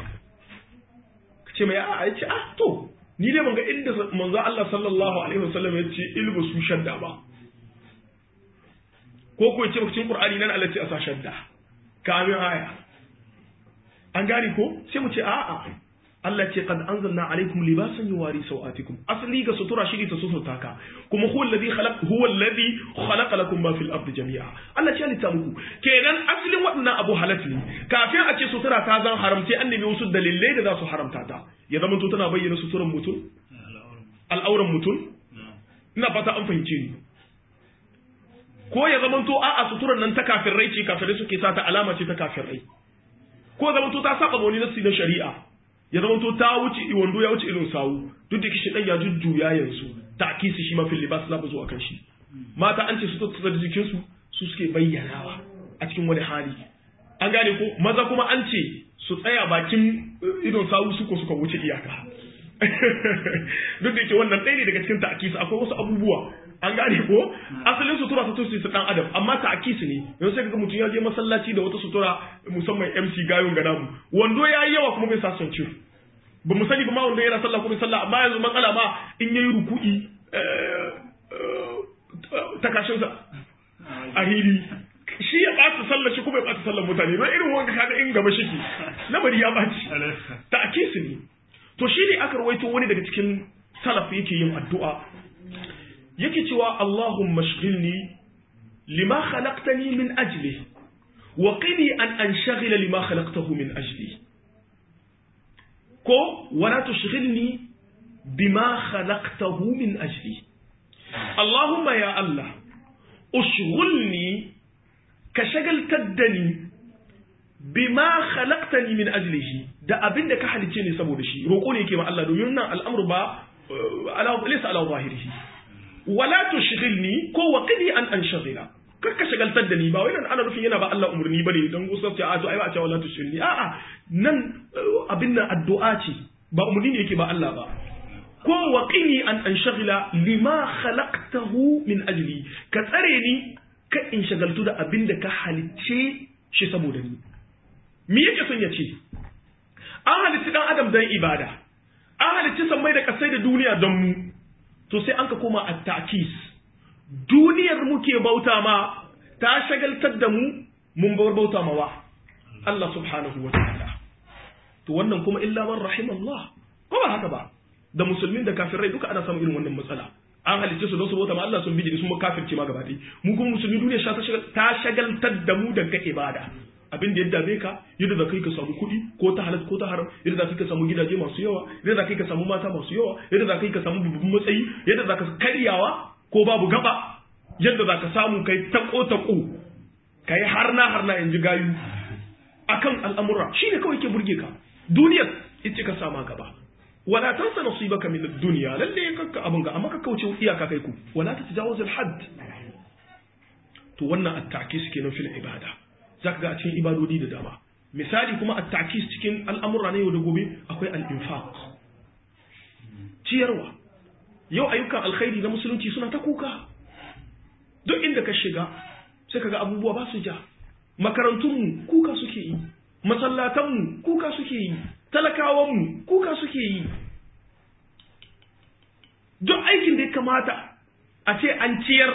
ka ce mai a'a ya ce ah to ni dai ban ga inda manzo Allah sallallahu alaihi wasallam ya ce ilbu su shadda ba ko ko ce cikin Qur'ani nan Allah ce a sa shadda kamin aya an gane ko sai mu ce a'a Allah ce qad anzalna alaikum libasan yuwari sawatikum asli ga sutura shi ta suturta ka kuma huwa alladhi khalaq huwa alladhi khalaqa lakum ma fil ardi jami'a Allah ce halitta muku kenan asalin waɗannan abu halat ne kafin a ce sutura ta zan haramce an nemi wasu dalilai da za su haramta ta ya zama to tana bayyana suturan mutum al'auran mutum ina fata an fahimce ni ko ya zama to a'a suturan nan ta kafirai ce kafirai suke sa ta alama ce ta kafirai ko ya zama to ta saba wani nasi na shari'a ya zama to ta wuce wando ya wuce irin sawu duk da kishi dan ya jujjuya yanzu ta kisi shi ma fil libas za zo akan shi mata an ce su tattara jikin su su suke bayyanawa a cikin wani hali an gane ko maza kuma an ce su tsaya bakin idon sawu suko suka wuce iyaka duk da yake wannan ɗaya ne daga cikin ta'akisi akwai wasu abubuwa an gane ko asalin sutura ta tusi su dan adam amma ta'akisi ne yanzu sai kaga mutum ya je masallaci da wata sutura musamman MC gayon ga namu wando ya yi yawa kuma bai sa son ciwo ba mu sani ba ma wanda yana sallah ko bai sallah amma yanzu matsala ma in yayi ruku'i takashinsa a hili shi ya ɓata sallar shi kuma ya ɓata sallar mutane don irin wanda kaga in gaba shiki lamari ya ɓaci ta ake su ne to shi ne aka rawaito wani daga cikin salaf yake yin addu'a yake cewa Allahumma shghilni lima khalaqtani min ajli wa qini an anshaghila lima khalaqtahu min ajli ko wala tushghilni bima khalaqtahu min ajli Allahumma ya Allah ushghulni ka shagaltar da ni bima khalaqtani min ajlihi da abinda ka halice ni saboda shi roƙo ne yake ma Allah domin nan al'amru ba ala laysa ala zahirihi wala tushghilni ko waqidi an anshaghila kar ka shagaltar da ni ba wai nan ana nufin yana ba Allah umurni bane dan gusar ta a to ai ba a ce wala tushghilni a'a nan abin nan addu'a ce ba umurni ne yake ba Allah ba ko waqini an anshaghila lima khalaqtahu min ajli ka tsare ni ka in shagaltu da abin da ka halicce shi saboda ni me yake son ya ce an halicci dan adam don ibada an halicci sammai da kasai da duniya don mu to sai an ka koma a takis duniyar muke bauta ma ta shagaltar da mu mun bar bauta ma wa Allah subhanahu wa ta'ala to wannan kuma illa man rahim Allah ko ba haka ba da musulmin da kafirai duka ana samun irin wannan matsala an halicce su don su bauta ma Allah sun bijiri sun kafirce ma gaba mu kuma musulmi duniya ta shagaltar da mu daga ibada abin da ya dame ka yadda za kai ka samu kuɗi ko ta halal ko ta haram yadda za kai ka samu gidaje masu yawa yadda za kai ka samu mata masu yawa yadda za kai ka samu babban matsayi yadda za ka karyawa ko babu gaba yadda za ka samu kai tako tako kai harna harna in ji gayu akan al'amura shine kawai ke burge ka duniyar ita ka sama gaba wala tansa nasibaka min ad-dunya lalle kakka abun ga amma ka kauce iyaka kai ku wala tatajawaz al-hadd to wannan at-ta'kis kenan fil ibada zaka ga a cikin ibadodi da dama misali kuma at-ta'kis cikin al'amura na yau da gobe akwai al-infaq ciyarwa yau ayyukan alkhairi na musulunci suna ta kuka duk inda ka shiga sai kaga abubuwa ba su ja makarantunmu kuka suke yi masallatanmu kuka suke yi talakawanmu kuka suke yi duk aikin da ya kamata a ce an ciyar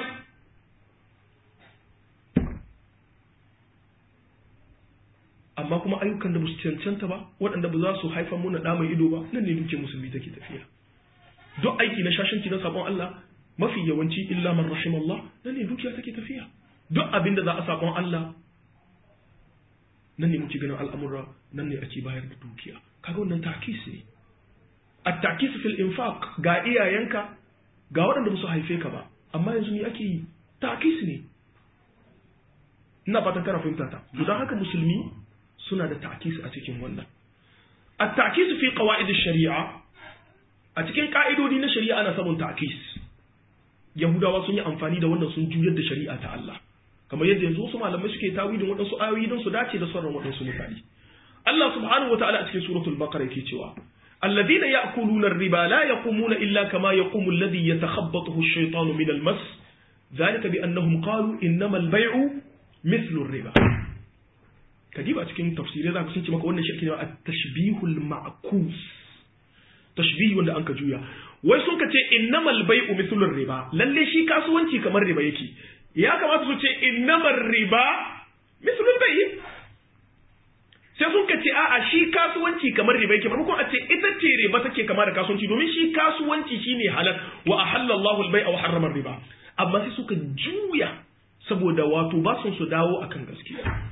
amma kuma ayyukan da ba su cancanta ba waɗanda ba za su haifar muna ɗa mai ido ba nan ne duke musulmi take tafiya duk aiki na shashanci na sabon Allah mafi yawanci illa man rahim Allah nan ne dukiya take tafiya duk abin da za a sabon Allah nan ne muke ganin al'amura nan ne ake bayar da dukiya kaga wannan takis ne at-takis fil infaq ga iyayenka ga waɗanda ba su haife ka ba amma yanzu ne ake yi takis ne ina fatan kana fahimta ta to dan haka musulmi suna da takis a cikin wannan at-takis fi qawaid ash-shari'a a cikin ka'idodi na shari'a ana samun takis yahudawa sun yi amfani da wannan sun juyar da shari'a ta Allah kamar yadda yanzu wasu malamai suke tawilin waɗansu ayoyi don su dace da sauran waɗansu mutane Allah subhanahu wa ta'ala a cikin suratul baqara yake cewa alladhina ya'kuluna ar-riba la yaqumuna illa kama yaqumu alladhi yatakhabbathu ash-shaytanu min al-mas dhalika bi annahum qalu innama al-bay'u mithlu ar-riba kadiba cikin tafsirai zaka sun ce maka wannan shirki ne at-tashbihul ma'kus tashbihi wanda anka juya wai sun ka ce innamal bai'u mithlu ar-riba lalle shi kasuwanci kamar riba yake ya kamata su ce innamar riba misalin bai sai sun ka ce a'a shi kasuwanci kamar riba yake maimakon a ce ita ce riba take kama da kasuwanci domin shi kasuwanci shine halal wa ahalla Allahu al-bai'a wa harrama riba amma sai suka juya saboda wato ba sun su dawo akan gaskiya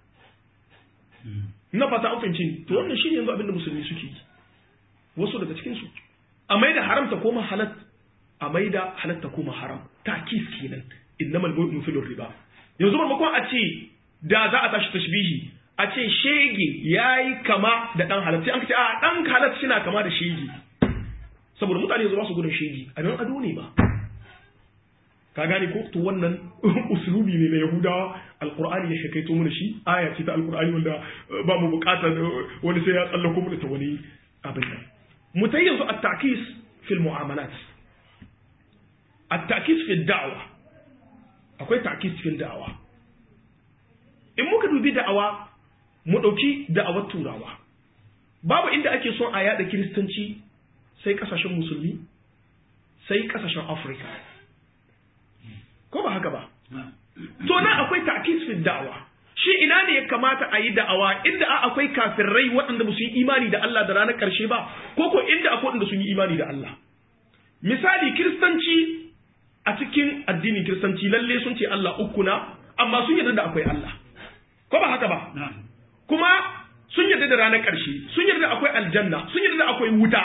na fata an fahimci to wannan shine yanzu abinda musulmi suke yi wasu daga cikin su a maida haram ta koma halal a maida halal ta koma haram takis kenan innamal bai'u mithlu riba yanzu maimakon a ce da za a tashi tashbihi a ce shege yayi kama da dan halal sai an ce a dan halal suna kama da shege saboda mutane yanzu ba su gudun shege abin ado ne ba ka gane ko to wannan uslubi ne na yahudawa alqur'ani ya shakaito mana shi aya ce ta alqur'ani wanda ba mu bukatar wani sai ya tsallako mu ta wani abin nan mutai yanzu at-ta'kis fil mu'amalat at-ta'kis fil da'wa akwai ta'kis cikin da'awa in muka dubi da'awa mu ɗauki da'awar turawa babu inda ake son a yada kiristanci sai kasashen musulmi sai kasashen afirka ko ba haka ba to nan akwai ta'kis fi da'awa shi ina ne ya kamata a yi da'awa inda a akwai kafirai waɗanda ba su yi imani da Allah da ranar ƙarshe ba ko ko inda akwai waɗanda sun yi imani da Allah misali kiristanci a cikin addinin kiristanci lalle sun ce Allah uku na amma sun yarda da akwai Allah ko ba haka ba kuma sun yarda da ranar ƙarshe sun yarda da akwai aljanna sun yarda da akwai wuta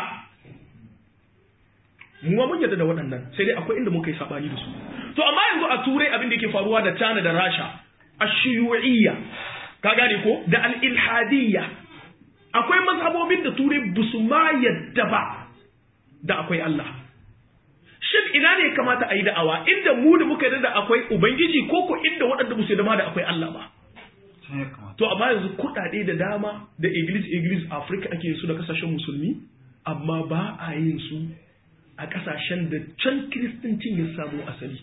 mu ma mun yarda da waɗannan sai dai akwai inda muka yi sabani da su to amma yanzu a turai abin da yake faruwa da China da Rasha ashiyu'iyya ka gane ko da al-ilhadiyya akwai mazhabobin da turai busu ma yadda ba da akwai Allah shin ina ne ya kamata a yi da'awa inda mu da muka yarda da akwai ubangiji ko ko inda waɗanda musu da ma da akwai Allah ba to amma yanzu kuɗaɗe da dama da iglis iglis Africa ake yin su da kasashen musulmi amma ba a yin su a kasashen da can kiristancin ya samu asali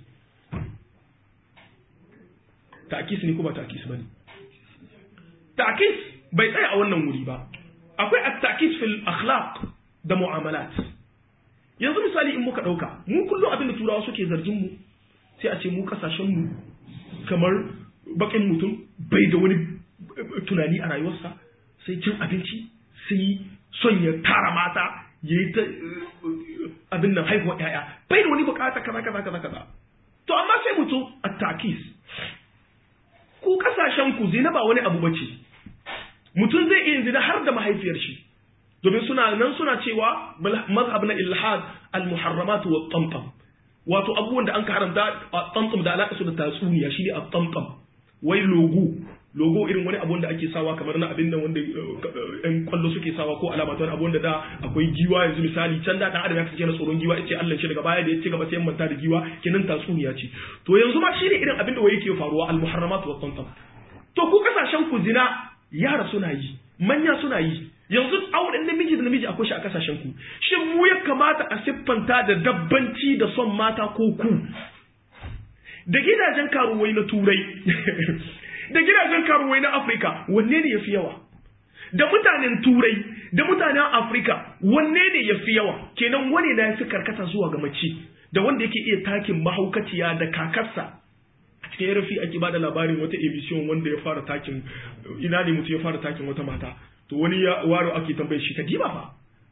ta'kis ne ko ba ta'kis bane ta'kis bai tsaya a wannan wuri ba akwai at-ta'kis fil akhlaq da mu'amalat yanzu misali in muka dauka mu kullum abin da turawa suke zargin mu sai a ce mu kasashen mu kamar bakin mutum bai da wani tunani a rayuwarsa sai cin abinci sai son ya tara mata ya yi ta abin nan haihuwa ‘ya'ya bai da wani bukata kaza kaza kaza kaza to amma sai mutum a takis ku ku kasashen ku zina ba wani abu bace mutum zai iya zina har da mahaifiyar shi domin suna nan suna cewa mazhab na ilhad al-muharramat wa tamtam wato abubuwan da an ka haramta a tamtam da alaƙa su da tatsuniya shine a tamtam wai logo logo irin wani abu da ake sawa kamar na abin nan wanda yan kwallo suke sawa ko alama ta wani abu da akwai giwa yanzu misali can da dan adam ya kace na tsoron giwa yace Allah shi daga baya da yace gaba sai manta da giwa kenan tatsuniya ce to yanzu ma shine irin abin da wai yake faruwa al muharramat wa tantam to ku kasashen ku zina yara suna yi manya suna yi yanzu auren namiji da namiji akwai shi a kasashen ku shin mu ya kamata a siffanta da dabbanci da son mata ko ku da gidajen karuwai na turai da gidajen karuwai na afirka wanne ne ya fi yawa da mutanen turai da mutanen afirka wanne ne ya fi yawa kenan wani na ya fi karkata zuwa ga mace da wanda yake iya takin mahaukaciya da kakarsa a cikin rafi ake bada labarin wata emission wanda ya fara takin ina ne mutum ya fara takin wata mata to wani ya waro ake tambaye shi ka diba fa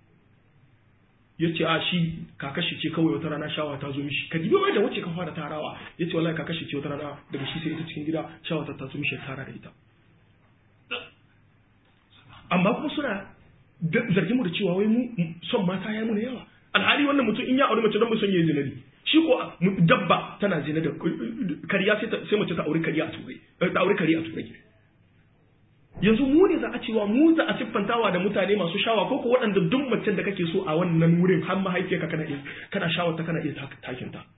ya ce a shi kakashi ce kawai wata rana shawa ta zo mishi ka dibi wai da wacce ka fara tarawa ya ce wallahi kakashi ce wata rana daga shi sai ita cikin gida shawa ta zo mishi ya tara da ita amma kuma suna zargin mu da cewa wai mu son mata ya muna yawa alhali wannan mutum in ya auri mace don mu son yayi zina ne shi ko dabba tana zina da kariya sai mace ta auri kariya a turai ta auri kariya a turai yanzu mu ne za a cewa mu za a siffantawa da mutane masu shawa ko ko waɗanda duk macen da kake so a wannan wurin har mahaifiyarka kana iya kana shawar ta kana iya takin ta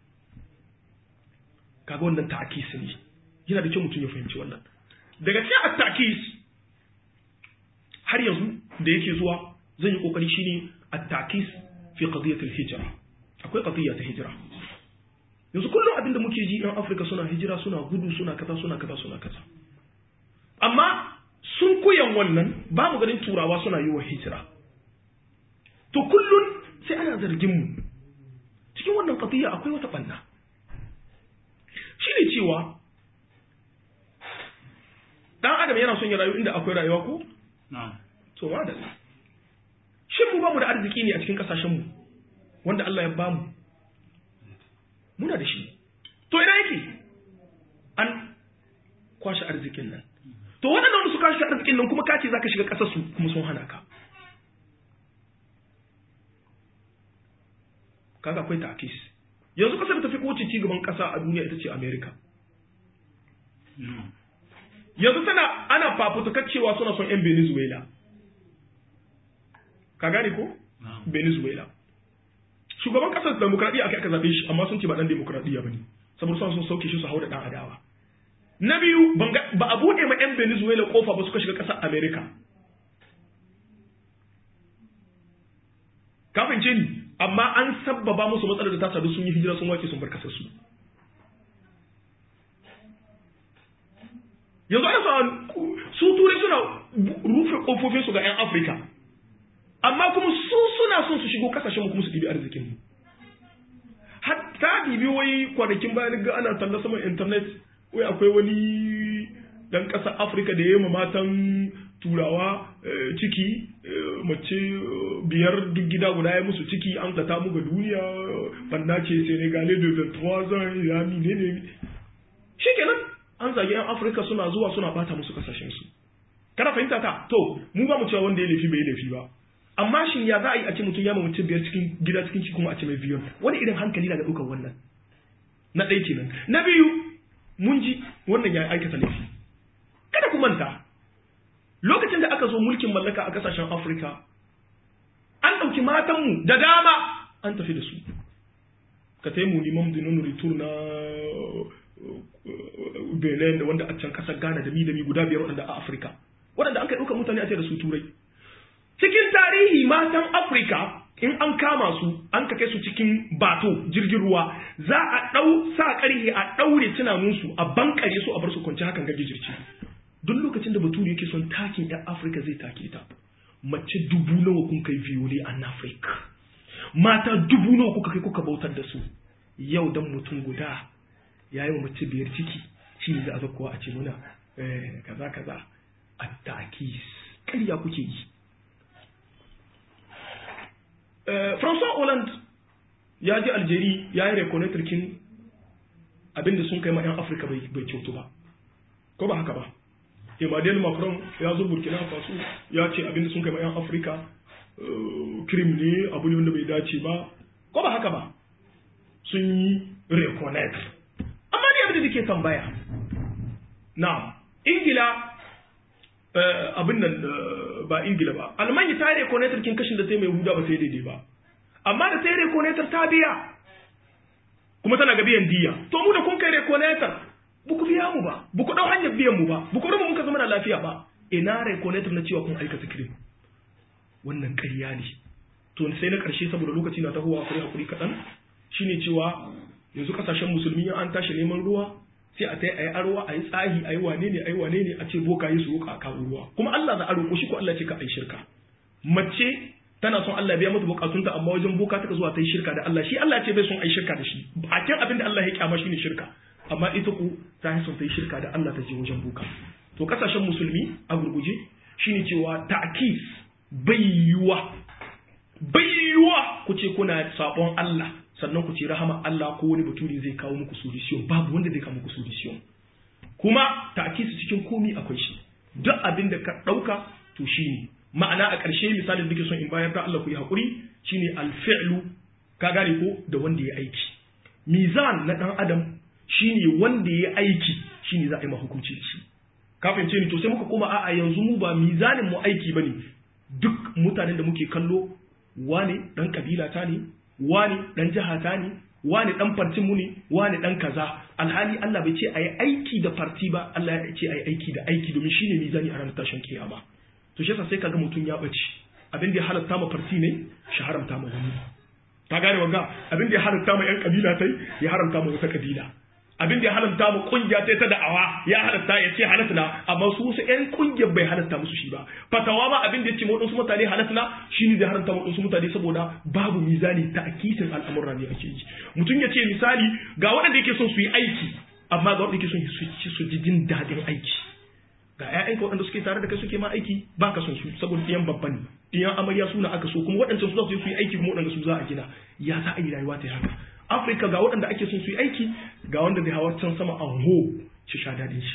kaga wannan ta'kis ne yana da kyau mutum ya fahimci wannan daga cikin at-ta'kis har yanzu da yake zuwa zan yi kokari shine at-ta'kis fi qadiyat al-hijra akwai qadiyya ta hijra yanzu kullum abin da muke ji yan Afirka suna hijira suna gudu suna kaza suna kaza suna kaza amma sun koyan wannan ba mu ganin turawa suna yi wa hijira to kullun sai ana zargin mu cikin wannan qadiyya akwai wata banna shine cewa dan adam yana son ya rayu inda akwai rayuwa ko to madalla shin mu ba mu da arziki ne a cikin kasashen mu wanda Allah ya bamu muna da shi to ina yake an kwashe arzikin nan to waɗannan su kashi arzikin nan kuma kace zaka shiga ƙasar su kuma sun hana ka kaga akwai takis yanzu ƙasar da tafi kowace ci gaban ƙasa a duniya ita ce America yanzu tana ana fafutukar cewa suna son yan Venezuela ka gane ko Venezuela shugaban ƙasar demokradiyya aka aka zaɓe shi amma sun ce ba ɗan demokradiyya bane saboda suna son sauke shi su hau da ɗan adawa na biyu ba a buɗe ma 'yan venezuela kofa ba suka shiga ƙasar america kafin ce ni amma an sabbaba musu matsalar da ta sadu sun yi hijira sun wace sun bar ƙasar su yanzu ana sa su turai suna rufe kofofin su ga 'yan afirka amma kuma su suna son su shigo kasashen mu kuma su ɗibi arzikin mu hatta ɗibi wai kwanakin bayan ga ana talla saman internet wai akwai wani dan ƙasar afirka da ya yi matan turawa ciki mace biyar duk gida guda ya musu ciki an ta mu ga duniya banda ce senegale da ventuazan ya ne ne shi kenan an zagi yan afirka suna zuwa suna bata musu kasashensu kana fahimta ta to mu ba mu cewa wanda ya laifi bai laifi ba amma shin ya za a yi a ce mutum ya mutum biyar cikin gida cikin ciki kuma a ce mai biyan wani irin hankali na da ɗaukar wannan na ɗaya kenan na biyu mun ji wannan ya aikata laifi kada ku manta lokacin da aka zo mulkin mallaka a kasashen afirka an ɗauki matanmu da dama an tafi da su ka taimu liman dinon retur na benin da wanda a can kasar ghana da mi da mi guda biyar waɗanda a afirka waɗanda an kai ɗaukar mutane a ce da su turai cikin tarihi matan afirka in an kama su an ka kai su cikin bato jirgin ruwa za a ɗau sa ƙarhe a ɗaure tunaninsu a bankare su a bar su kwanci hakan ga gijirci duk lokacin da bature yake son takin yan afirka zai take ta mace dubu nawa kun kai viole a afirka mata dubu nawa kuka kai kuka bautar da su yau dan mutum guda ya yi wa mace biyar ciki shi ne za a zakowa a ce muna kaza kaza a takis ƙarya kuke yi François Hollande ya ji Algeria ya yi reconnaître kin abinda sun kai ma 'yan Afirka bai kyautu ba. ko ba haka ba Emmanuel Macron ya zo Burkina Faso ya ce abinda sun kai ma 'yan Afirka krim ne abu ne wanda bai dace ba ko ba haka ba sun yi reconnect amma ne abin da ke tambaya na ingila abin nan ba ingila ba almanya ta yi reconnect kin kashin da ta yi mai huda ba ta yi daidai ba amma da ta yi reconnect ta biya kuma tana ga biyan diya to mu da kun kai reconnect ba ku biya mu ba ba ku dau hanyar biyan mu ba ba ku rubu mun ka zama da lafiya ba ina reconnect na cewa kun aikata krim wannan ƙarya ne to sai na ƙarshe saboda lokaci na tahowa akwai hakuri kaɗan shine cewa yanzu ƙasashen musulmi an tashi neman ruwa sai a tai a yi arwa a yi tsahi a yi wane ne a yi wane ne a ce boka yi su roƙa a kawo ruwa kuma Allah za a roƙo shi ko Allah ce ka a yi shirka mace tana son Allah biya mata bukatunta amma wajen boka ta zuwa ta yi shirka da Allah shi Allah ce bai son a yi shirka da shi bakin abin da Allah ya kyama shine shirka amma ita ku ta yi son ta yi shirka da Allah ta je wajen boka to ƙasashen musulmi a gurguje shine cewa ta'kis bai yiwuwa bai yiwuwa ku ce kuna sabon Allah sannan ku ce rahama Allah ko wani baturi zai kawo muku solution babu wanda zai kawo muku solution kuma ta'kisi cikin komi akwai shi duk abin da ka dauka to shine ma'ana a ƙarshe misalin da ke son in bayar da Allah ku yi hakuri shine alfi'lu ka gane ko da wanda ya aiki mizan na dan adam shine wanda ya aiki shine za a yi ma hukunci da shi ka fahimce ni to sai muka koma a'a yanzu mu ba mizanin mu aiki bane duk mutanen da muke kallo wane dan kabila ta ne wane dan jiha ta ne wane dan fartin mu ne wane dan kaza alhali Allah bai ce ayi aiki da farti ba Allah ya ce ayi aiki da aiki domin shine mizani a ranar tashin kiyama to shi yasa sai kaga mutum ya bace abin da ya halatta ma farti ne shi haramta ma wani ta gane wanga abin da ya halatta ma yan kabila tai ya haramta ma wata kabila abin da ya halatta mu kungiya ta ta da'awa ya halatta ya ce halatta na amma su wasu ƴan kungiyar bai halatta musu shi ba fatawa ma abin da ya ce mu wadansu mutane halatta na shine zai haramta mu wadansu mutane saboda babu mizani ta akisin al'amuran ne ake yi mutum ya ce misali ga waɗanda yake son su yi aiki amma ga waɗanda yake son su su ji jin daɗin aiki ga ƴaƴanka waɗanda suke tare da kai suke ma aiki ba ka son su saboda ɗiyan babban ne ɗiyan amarya suna aka so kuma waɗancan su za su yi aiki kuma waɗanda su za a gina ya za a yi rayuwa ta haka afirka ga waɗanda ake son su yi aiki ga wanda zai hawa can sama an ho shi sha daɗin shi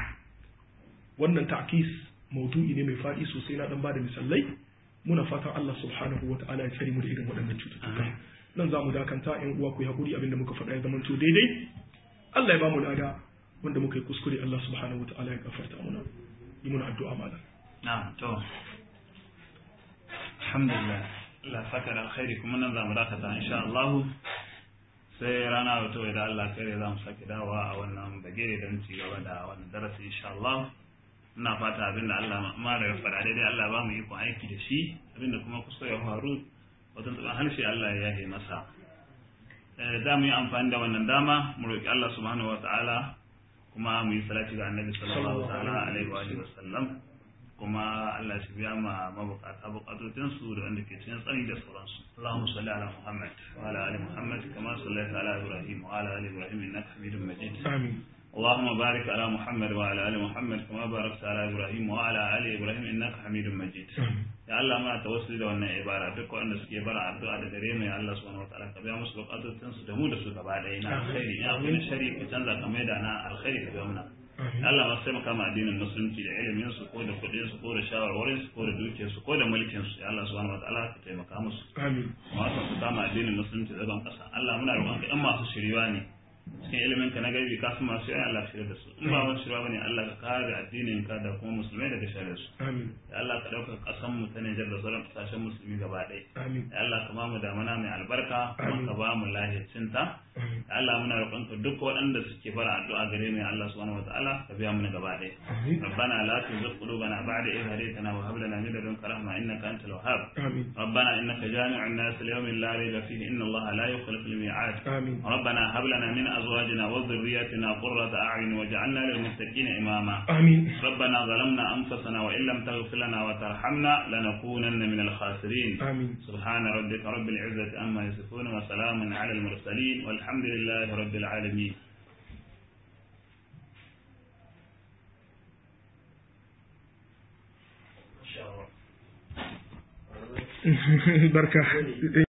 wannan ta'kis maudu'i ne mai faɗi sosai na ɗan ba da misalai muna fatan Allah subhanahu wa ta'ala ya tsare mu da irin waɗannan cututtuka nan za mu dakanta ƴan uwa ku yi haƙuri abinda muka faɗa ya zamanto daidai Allah ya ba mu lada wanda muka yi kuskure Allah subhanahu wa ta'ala ya gafarta muna yi muna addu'a malam na'am to alhamdulillah Allah saka da alkhairi kuma nan za mu dakata insha Allah sai rana wato idan Allah kare za mu sake dawowa a wannan bagire don ci gaba da wannan darasi insha Allah ina fata abinda Allah ma da ya faɗa daidai Allah ba mu iko aiki da shi abinda kuma kusa ya faru wajen tsaban harshe Allah ya yahe masa za mu yi amfani da wannan dama mu roƙi Allah subhanahu wa ta'ala kuma mu yi salati ga annabi sallallahu ta'ala alaihi wa sallam kuma Allah shi biya ma mabukata bukatocin su da wanda ke cikin tsari da sauransu Allahumma salli ala Muhammad wa ala ali Muhammad kama sallaita ala Ibrahim wa ala ali Ibrahim innaka Hamidum Majid amin اللهم بارك على محمد وعلى ال محمد كما باركت على ابراهيم وعلى ال ابراهيم انك حميد مجيد ya Allah muna tawassuli da wannan ibara duk wanda suke bara addu'a da gare mu ya Allah subhanahu wataala ka biya musu bukatun su da mu da su gaba ɗaya na alkhairi ya kuma shari ka canza ka maida na alkhairi ka biya muna Allah ma sai maka addinin musulunci da ilimin su ko da kuɗin su ko da shawarwarin su ko da dukiyar su ko da mulkin su ya Allah subhanahu wataala ka taimaka musu amin ma su kama addinin musulunci da ban kasa Allah muna roƙon ka in masu shiriwa ne cikin ilimin ka na gaibi ka su masu yayin Allah shirya da su in ba wani shirya bane Allah ka kare addinin ka da kuma musulmai daga shari'a su amin ya Allah ka dauka kasan mu ta Nijar da sauran kasashen musulmi gaba ɗaya amin ya Allah ka ba mu damana mai albarka kuma Amin. ka ba mu lahiyacin ta amin ya Allah muna roƙon ka duk waɗanda suke fara addu'a gare mu ya Allah subhanahu wataala ka biya mu gaba ɗaya amin ربنا لا تزغ قلوبنا بعد إذ هديتنا وهب لنا من لدنك رحمة إنك أنت الوهاب amin ربنا إنك جامع الناس ليوم لا ريب فيه إن الله لا يخلف الميعاد amin ربنا هب لنا من أزواجنا وذرياتنا قرة أعين واجعلنا للمتقين إماما amin ربنا ظلمنا أنفسنا وإن لم تغفر لنا وترحمنا لنكونن من الخاسرين amin سبحان ربك رب العزة أما يصفون وسلام على المرسلين والحمد لله رب العالمين barka